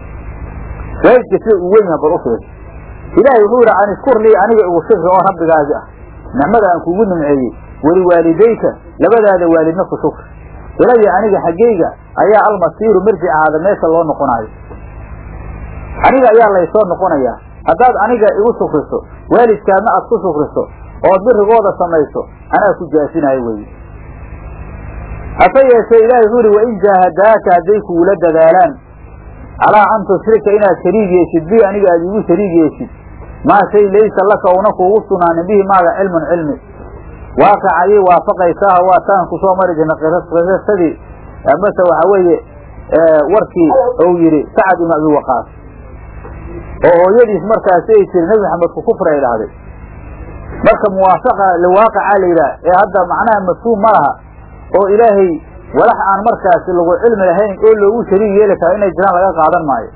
S1: waalidka sida uu weyn yaha bal u fiirsa ilaahay wuxuu yidhi an ishkur lii aniga igu shukri oo rabbigaagi ah nicmada aan kugu nimceeyey waliwaalidayka labadaada waalidna ku shukri ilaya aniga xaggayga ayaa almasiiru mirjic ahaada meesha loo noqonaayo aniga ayaa laysoo noqonayaa haddaad aniga igu shukriso waalidkaadna aad ku shukriso ood birigooda samayso anaa ku jaasinayo weye hase yeeshee ilaahay wuxuu ihi wain jaahadaaka hadday kugula dadaalaan calaa an tushrika inaad shariig yeeshid bi aniga aad igu shariig yeeshid maa shay laysa laka una kuugu sugnaanin bihi maaga cilmun cilmi waaqic ayay waafaqaysaa waa taan ku soo mari jirna qisasadii amase waxaa weeye warkii ou yidhi sacad ibnu abi waqaas oo hooyadiis markaasi ay tiri nebi maxamed ku kufri ay dhahday marka muwaafaqa liwaaqica la yidhaah ee hadda macnaha mafhuum ma laha oo ilaahay walax aan markaasi lagu cilmi lahayn oo loogu shariig yeeli karo inay jiraan laga qaadan maayo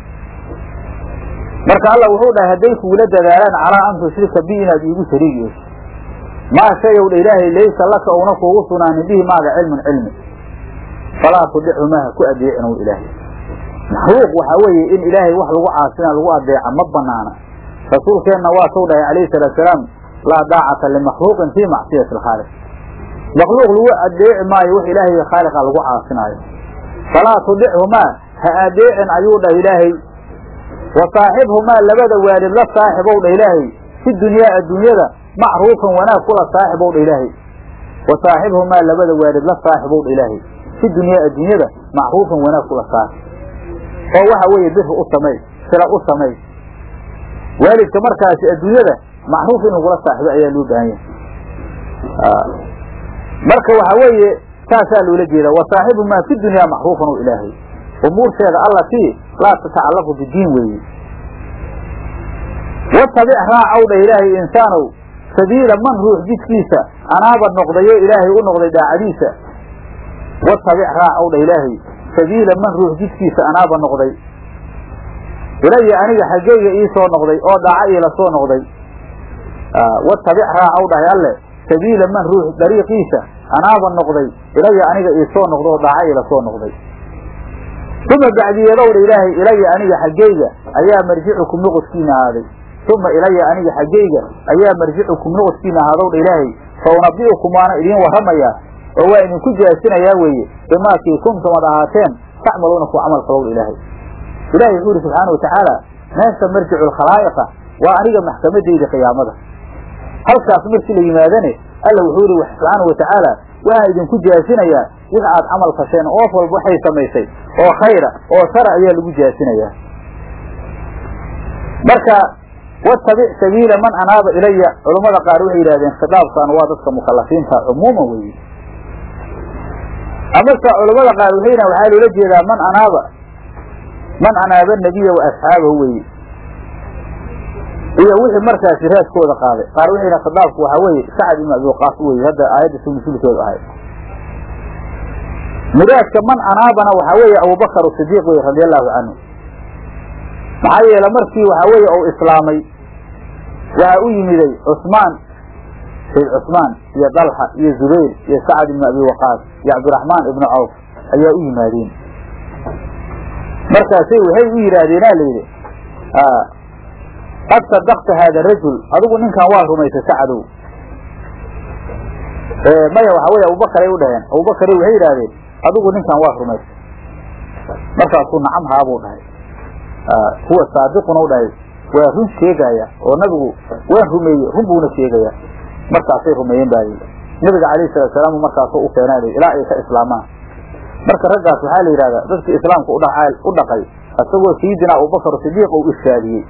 S1: marka allah wuxuu dhahay hadday kugula dadaalaan calaa an tushrika bi inaad iigu shariig yeesho maa shayow dha ilaahay laysa laka una kuugu sugnaanin bihi maaga cilmun cilmi falaa tudichumaha ku adeecinow ilaahay maxluuq waxaa weeye in ilaahay wax lagu caasina lagu adeeca ma banaana rasuulkeenna waa tou dhahay calayhi salaatu salaam laa daacata limakhluuqin fii macsiyati alkhaaliq makhluuq lagu adeeci maayo wax ilaahay khaaliqa lagu caasinaayo falaa tudichumaa ha adeecin ayuu dhah ilaahay wa saaxibhumaa labada waalid la saaxibow dha ilaahay fi dunyaa adduunyada macruufan wanaag kula saaxibow dha ilaahay wa saaxibhumaa labada waalid la saaxibow dha ilaahay fi dunyaa adduunyada macruufan wanaag kula saar oo waxa weeye biri u samay sila u samay waalidka markaasi adduunyada macruuf inuu kula saaxibo ayaa loo baahan yahay marka waxa weeye saasaa loola jeedaa wa saaxibumaa fi dunyaa macruufan o ilaahay umuurteeda allatii laa tatacallaqu bidiin weeye watabic raacow dha ilaahay insaanow sabiila man ruux jidkiisa anaaba noqdayo ilaahay u noqday daacadiisa watabic raacow dha ilaahay sabiila man ruux jidkiisa anaaba noqday ilaya aniga xaggeyga ii soo noqday oo dhaaca iila soo noqday watabic raacow dhahay alle sabiila man ruux dariiqiisa anaaba noqday ilaya aniga ii soo noqda oo dhaaca iila soo noqday uma bacdiyeedowdha ilaahay ilaya aniga xaggeyga ayaa marjicukum noqodkiina ahaaday uma ilaya aniga xaggeyga ayaa marjicukum noqodkiina ahaadowdha ilaahay fa unabi'ukum waana idiin warramayaa oo waa idinku jaasinayaa weeye bimaakii kuntum ad ahaateen tacmaluuna ku camal falowdha ilaahay ilahi wuxuu yidhi subxaana watacaala meesha marjicu lkhalaa'iqa waa aniga maxkamadayda qiyaamada halkaas markii la yimaadane alla wuxuu yihi subxaana watacaala waxaan idinku jaasinayaa wix aad camal fasheen oof walba waxay samaysay oo khayra oo shara ayaa lagu jaasinayaa marka watabic sabiila man anaaba ilaya culammada qaar waxay yidhahdeen khitaabkan waa dadka mukalafiinta cumuuman weeye amase culammada qaar waxay yidhahen waxaa loola jeedaa man anaaba man anaaba nebiya wa asxaabahu weye iyo wixii markaasi raadkooda qaaday qaar waxay yidhahen khitaabku waxaa weeye sacad ibn abi waqaas weye hadda aayadda sunsulkeedu ahayd muraadka man anaabana waxaa weeye abubakar sidiiq wey radi allahu canhu maxaa yeele markii waxaa weeye ou islaamay waxaa u yimiday cusmaan sayd cusmaan iyo dalxa iyo zubayr iyo sacad ibnu abi waqaas iyo cabdiraxmaan ibnu cawf ayaa u yimaadeen markaasay waxay u yidhaahdeena layidhi qad sadaqta haada rajul adigu ninkan waa rumaysay sacadow maya waxaa weye abubakaray u dhaheen abubakare waxay yidhahdeen adigu ninkan waa rumaysay markaasuu nacam haabuu dhahay huwa saadiquna u dhahay waa run sheegaya oo nabigu waan rumeeye run buuna sheegaya markaasay rumeeyeen baa yidhi nabiga calayhi salatu salaam markaasuu u keenaa ilaa ay ka islaamaan marka raggaas waxaa la yidhahdaa dadkii islaamka udha u dhaqay isagoo sayidina abubakar sidiiq uu irshaadiyey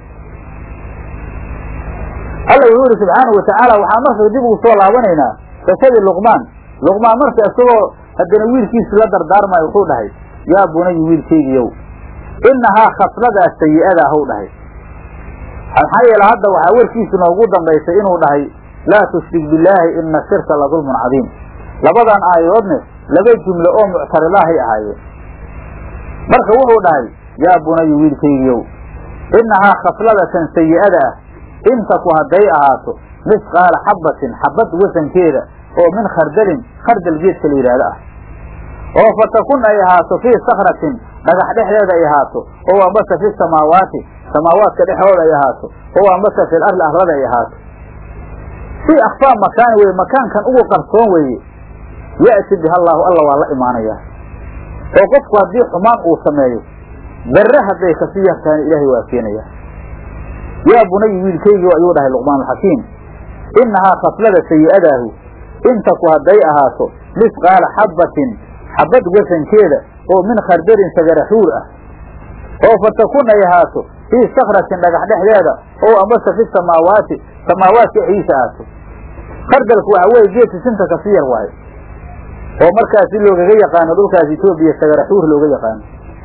S1: alla wuxuu yihi subxaanahu watacaala waxaan marka dib ugu soo laabanaynaa qisadii luqmaan luqmaan marka isagoo haddana wiilkiisi la dardaarmayo wuxuu dhahay yaa bunayi wiilkaygiyow inahaa khasladaas sayi-ada ahw dhahay maxaa yeele hadda waxaa warkiisi noogu dambaysay inuu dhahay laa tushrik billaahi ina shirka la dulmun cadiim labadan aayadoodne laba jumlo oo muctaridahay ahaayeen marka wuxuu dhahay yaa bunayi wiilkaygiyow inahaa khasladatan sayi-ada ah intaku hadday ahaato misqaala xabbatin xabad wasankeeda oo min khardalin khardal geedka la yidhaahdo ah oo fatakun ay ahaato fii sakratin dhagax dhexdeeda ay ahaato oo ambase fi samaawaati samaawaadka dhexdooda ay ahaato oo ambase fil arli arlada ay ahaato fii akhfaa makaani weye makaankan ugu qarsoon weeye ya'ti biha allaahu alla waa la imaanayaa oo qofku haddii xumaan uu sameeyo darre hadday kasii yartaana ilaahay waa keenayaa yaa bunayi wiilkaygiio ayuu dhahay luqmaan alxakiim innahaa khaslada sayi-adaahu intaku hadday ahaato misqaala xabbatin xabad wasankeeda oo min khardalin sagaraxuur ah oo fatakun ay ahaato fii sakratin dhagax dhexdeeda oo amase fi samaawaati samaawaadka dhexdiisa ahaato khardalku waxa weeye geedka sinta kasi yar waayo oo markaasi loogaga yaqaano dhulkaas etoobiya sagaraxuur looga yaqaano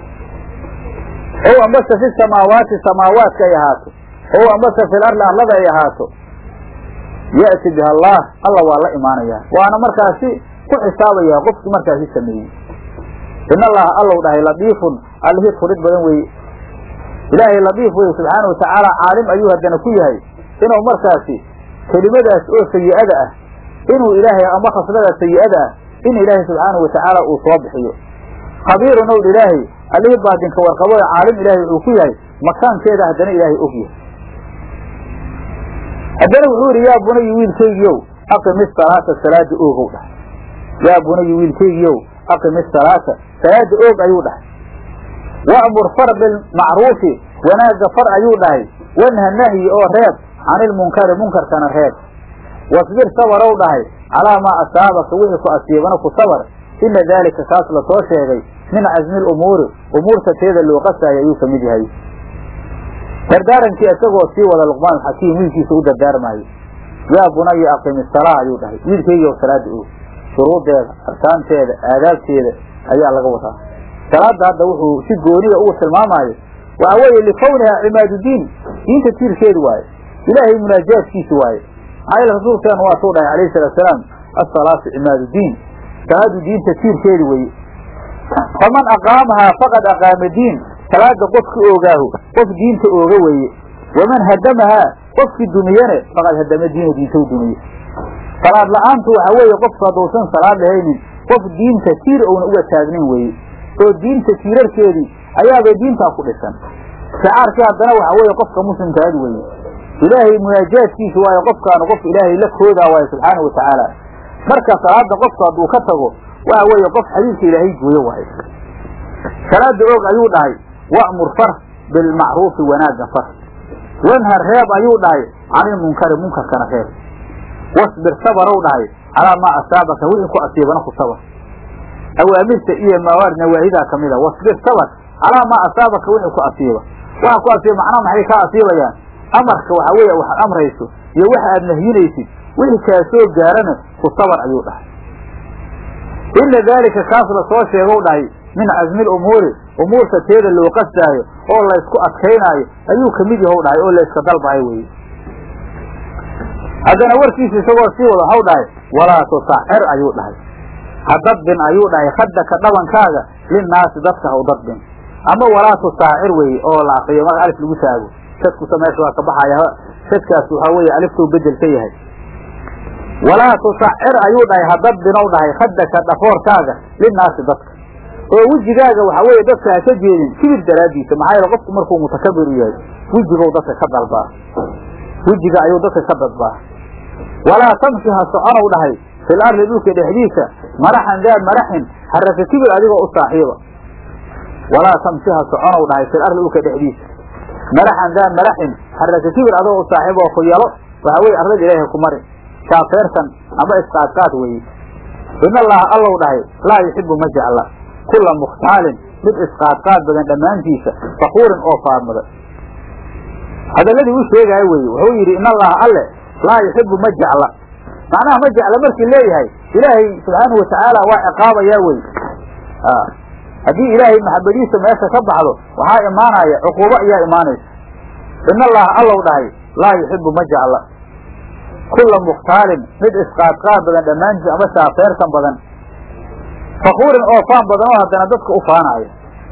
S1: oo ambase fi samaawaati samaawaadka ay ahaato oo ambase fil arli arlada ay ahaato ya'ti biha allah alla waa la imaanayaa waana markaasi ku xisaabayaa qofkii markaasi sameeyey in allaha allow dhahay ladiifun allihii furid badan weeye ilaahay ladiif weye subxaana watacaala caalim ayuu haddana ku yahay inuu markaasi kelimadaas oo sayi-ada ah inuu ilaahay ama khasladaas sayi-ada ah in ilaahay subxaana watacaala uu soo bixiyo khabiirun ow ilaahay allihii baadinka warqabo ee caalim ilaahay wuxuu ku yahay makaankeeda haddana ilaahay og yahay haddana wuxuu yidhi yaa bunayi wiilkaygiiow aqim isalaata salaada oogow dhahay yaa bunayi wiilkaygiiow aqim isalaata salaada oog ayuu dhahay wa'mur far bilmacruufi wanaagga far ayuu dhahay wanha nahyi oo reeb canilmunkari munkarkana reeb wasbir sabarow dhahay calaa maa asaabaka wixii ku asiibana ku sabar ina daalika kaas lasoo sheegay min casmi lumuuri umuurta teeda loo qasaayo ayuu ka mid yahay dardaarankii isagoo sii wada luqmaan alxakiim wiilkiisa u dardaarmaayo yaa bunaya aqimi salaa ayuu dhahay wiilkaygiioo salaada og shuruudeeda arkaanteeda aadaabteeda ayaa laga wadaa salaada hadda wuxuu si gooniga ugu tilmaamaayo waxa weeye likawniha cimaadudiin diinta tiirkeedu waaye ilaahay munaajaadkiisi waaye maxaa yeele rasuulkeenu waatuu dhahay alayhi salaatu salaam asalaatu cimaadudiin salaadu diinta tiirkeedi weye faman aqaamahaa faqad aqaama diin salaada qofki oogaahu qof diinta ooga weeye waman hadamahaa qofkii dumiyane faqad hadama diina diinta u dumiye salaad la-aantu waxa weeye qofku hadduusan salaad lahaynin qof diinta tiir ouna uga taagnin weeye oo diinta tiirarkeedii ayaabay diintaa ku dhisan shicaarkii haddana waxa weeye qofka muslimkaad weeye ilaahay munaajaadkiisa waayo qofkaanu qof ilaahay la koodaa waayo subxaana wa tacaala marka salaada qofku hadduu ka tago waxa weeye qof xadiidka ilaahay gooyo waayo salaada og ayuu dhahay wa'mur far bilmacruufi wanaagga far wanhar reeb ayuu dhahay canilmunkari munkarkana reeb wasbir sabarow dhahay calaa maa asaabaka wixii ku asiibana ku sabar awaamirta iyo mawaar nawaahidaa kamid a wasbir sabar calaa maa asaabaka wixii ku asiiba waxa ku asiiba macnaha maxay kaa asiibayaan amarka waxa weeye waxaad amrayso iyo waxa aad nahyinaysid wixii kaa soo gaarana ku sabar ayuu dhahay ina daalika kaas lasoo sheegow dhahay min casmi lumuuri umuurta teeda loo qasdaayo oo laysku adkaynaayo ayuu kamid yahow dhahay oo layska dalbahay weye haddana warkiisa isagoo sii wada waxau dhahay walaa tusaxir ayuu dhahay ha dadbin ayuu dhahay khadaka dhabankaaga linnaasi dadka haw dadbin ama walaa tusaacir weye oo la akriyo marka alif lagu taago shadkusa meesha waa ka baxaya shadkaas waxaa weeye aliftuu bedel ka yahay walaa tusaxir ayuu dhahay ha dadbinow dhahay khadaka dhafoorkaaga linnaasi dadka oo wejigaaga waxa weeye dadka ha ka jeedin kibir daraaddiisa maxaa yeele qofku markuu mutakabir u yahay wejigow dadka ka dalbaa wejiga ayuu dadka ka dadbaa walaa tamshi ha soconow dhahay fil arli dhulka dhexdiisa maraxan daa maraxin haraka kibir adigoo u saaxiiba walaa tamshi ha soconow dhahay fil arli dhulka dhexdiisa maraxan daa maraxin haraka kibir adigoo u saaxiiba oo ku yalo waxa weye arlada ilaahay ku mari shaafeertan ama isqaadqaad weeye in allaha allow dhahay laa yuxibu ma jecla kula mukhtaalin mid isqaadqaad badan dhammaantiisa fakuurin oo faadmada hadalladii u sheegaayo weye wuxuu yidhi in allaha alle laa yuxibu ma jecla macnaha ma jecla markii leeyahay ilaahay subxaanahu watacaala waa ciqaabayaa wey haddii ilaahay maxabadiisa meesha ka baxdo waxaa imaanaya cuquubo ayaa imaanaysa in allaha allow dhahay laa yuxibu ma jecla kula mukhtaalin mid isqaadqaad badan dhammaantiis ama shaafeertan badan fakuurin oo faan badan oo haddana dadka u faanaya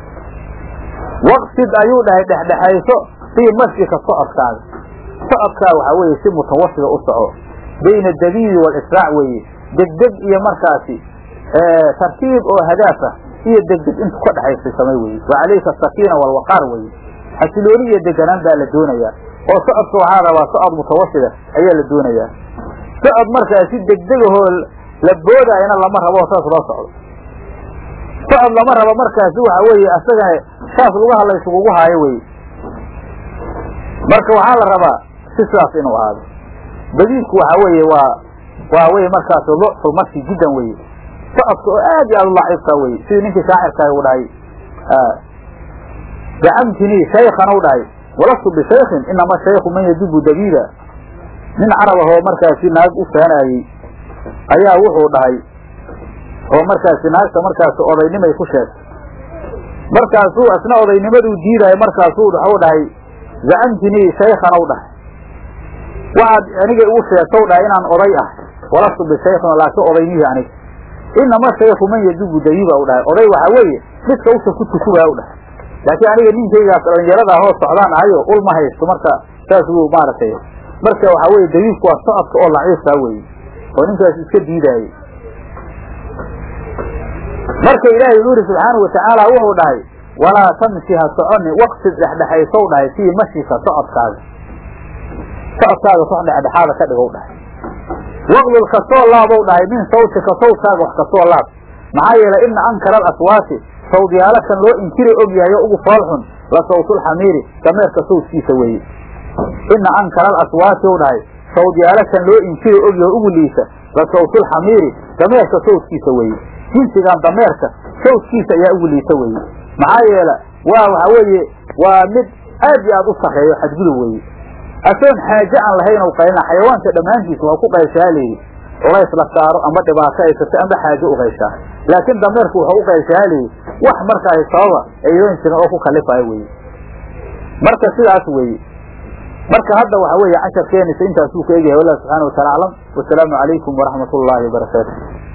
S1: waqsid ayuu dhahay dhexdhexayso fii mashika socodkaaga socodkaa waxaa weeye si mutawasida u soco bayna dabiibi walisraac weeye degdeg iyo markaasi tartiib oo hadaaf ah iyo degdeg intu ka dhexaysay samay weye wa calayka asakiina walwaqaar weye xasilooni iyo deganaan baa la doonayaa oo socodka waxaa rabaa socod mutawasida ayaa la doonayaa socod markaasi degdegahoo la boodaayana lama rabo saas loo socdo socod lama rabo markaasi waxa weeye asagana saas lugaha la ysugugu haayo weye marka waxaa la rabaa si sidaas inuu ahaado badiidku waxa weeye waa waa weye markaas lucfu marki jiddan weye socodka oo aad iyo aad u laciifka weye sidii ninkii shaacirkaay u dhahay zacamtinii shaykhan u dhahay walastu bishaykin inama shayku man yadubu dabiida nin carab ahoo markaasi naag u faanaayey ayaa wuxuu dhahay oo markaasi naagta markaasi odaynimay ku sheegtay markaasuu isna odaynimaduu diidayo markaasuu waxuu dhahay zacamtinii shaykhan u dhahay waxaad aniga igu sheegtow dhahay inaan oday ah walastu bishaykin laakiin odaynihii aniga inama shayku man yadubu dabiiba u dhahay oday waxaa weeye midka usha ku tukubaa u dhahay laakiin aniga ninkaygaas dhalinyarada ahoo socdaan ahayo ul ma haysto marka saas wuu maaragtay marka waxaa weye dabiibku waa socodka oo laciifkaa weye oo ninkaas iska diidaayey marka ilaahay wuxuu yidhi subxaanau watacaala wuxuu dhahay walaa tamshi ha soconi waqsid dhexdhexaysow dhahay fii mashika socodkaaga socodkaaga sox dhexdhexaada ka dhigow dhahay waqdul kasoo laabow dhahay min sawtika sawtkaaga wax kasoo laab maxaa yeelay ina ankara alaswaati sawdyaalo kan loo inkiri og yahay oo ugu foolxun la sawtulxamiiri dameerka sawdkiisa weeye ina ankara alaswaati u dhahay sawdyaalakan loo inkiri ogyaho ugu liisa la sawtulxamiiri dameerka sawdkiisa weeye jinsigan dameerka sawdkiisa ayaa ugu liisa weeye maxaa yeele waa waxa weeye waa mid aad iyo aad u sarreeyo xadgudub weeye asoon xaaje aan lahayn u qaylina xayawaanka dhammaantiisa waa ku qayshaa layidhi culays la saaro ama dhibaato aysata ama xaaje u qayshaa laakiin dameerku wuxuu u qayshaa layidhi wax markaasi sababa aydan jirin oo ku kalifayo weye marka sidaas weeye marka hadda waxa weeye casharkeenisa intaasuu ka egyahay wallah subxana wataala aclam wasalaamu calaykum waraxmat ullaahi wabarakaatu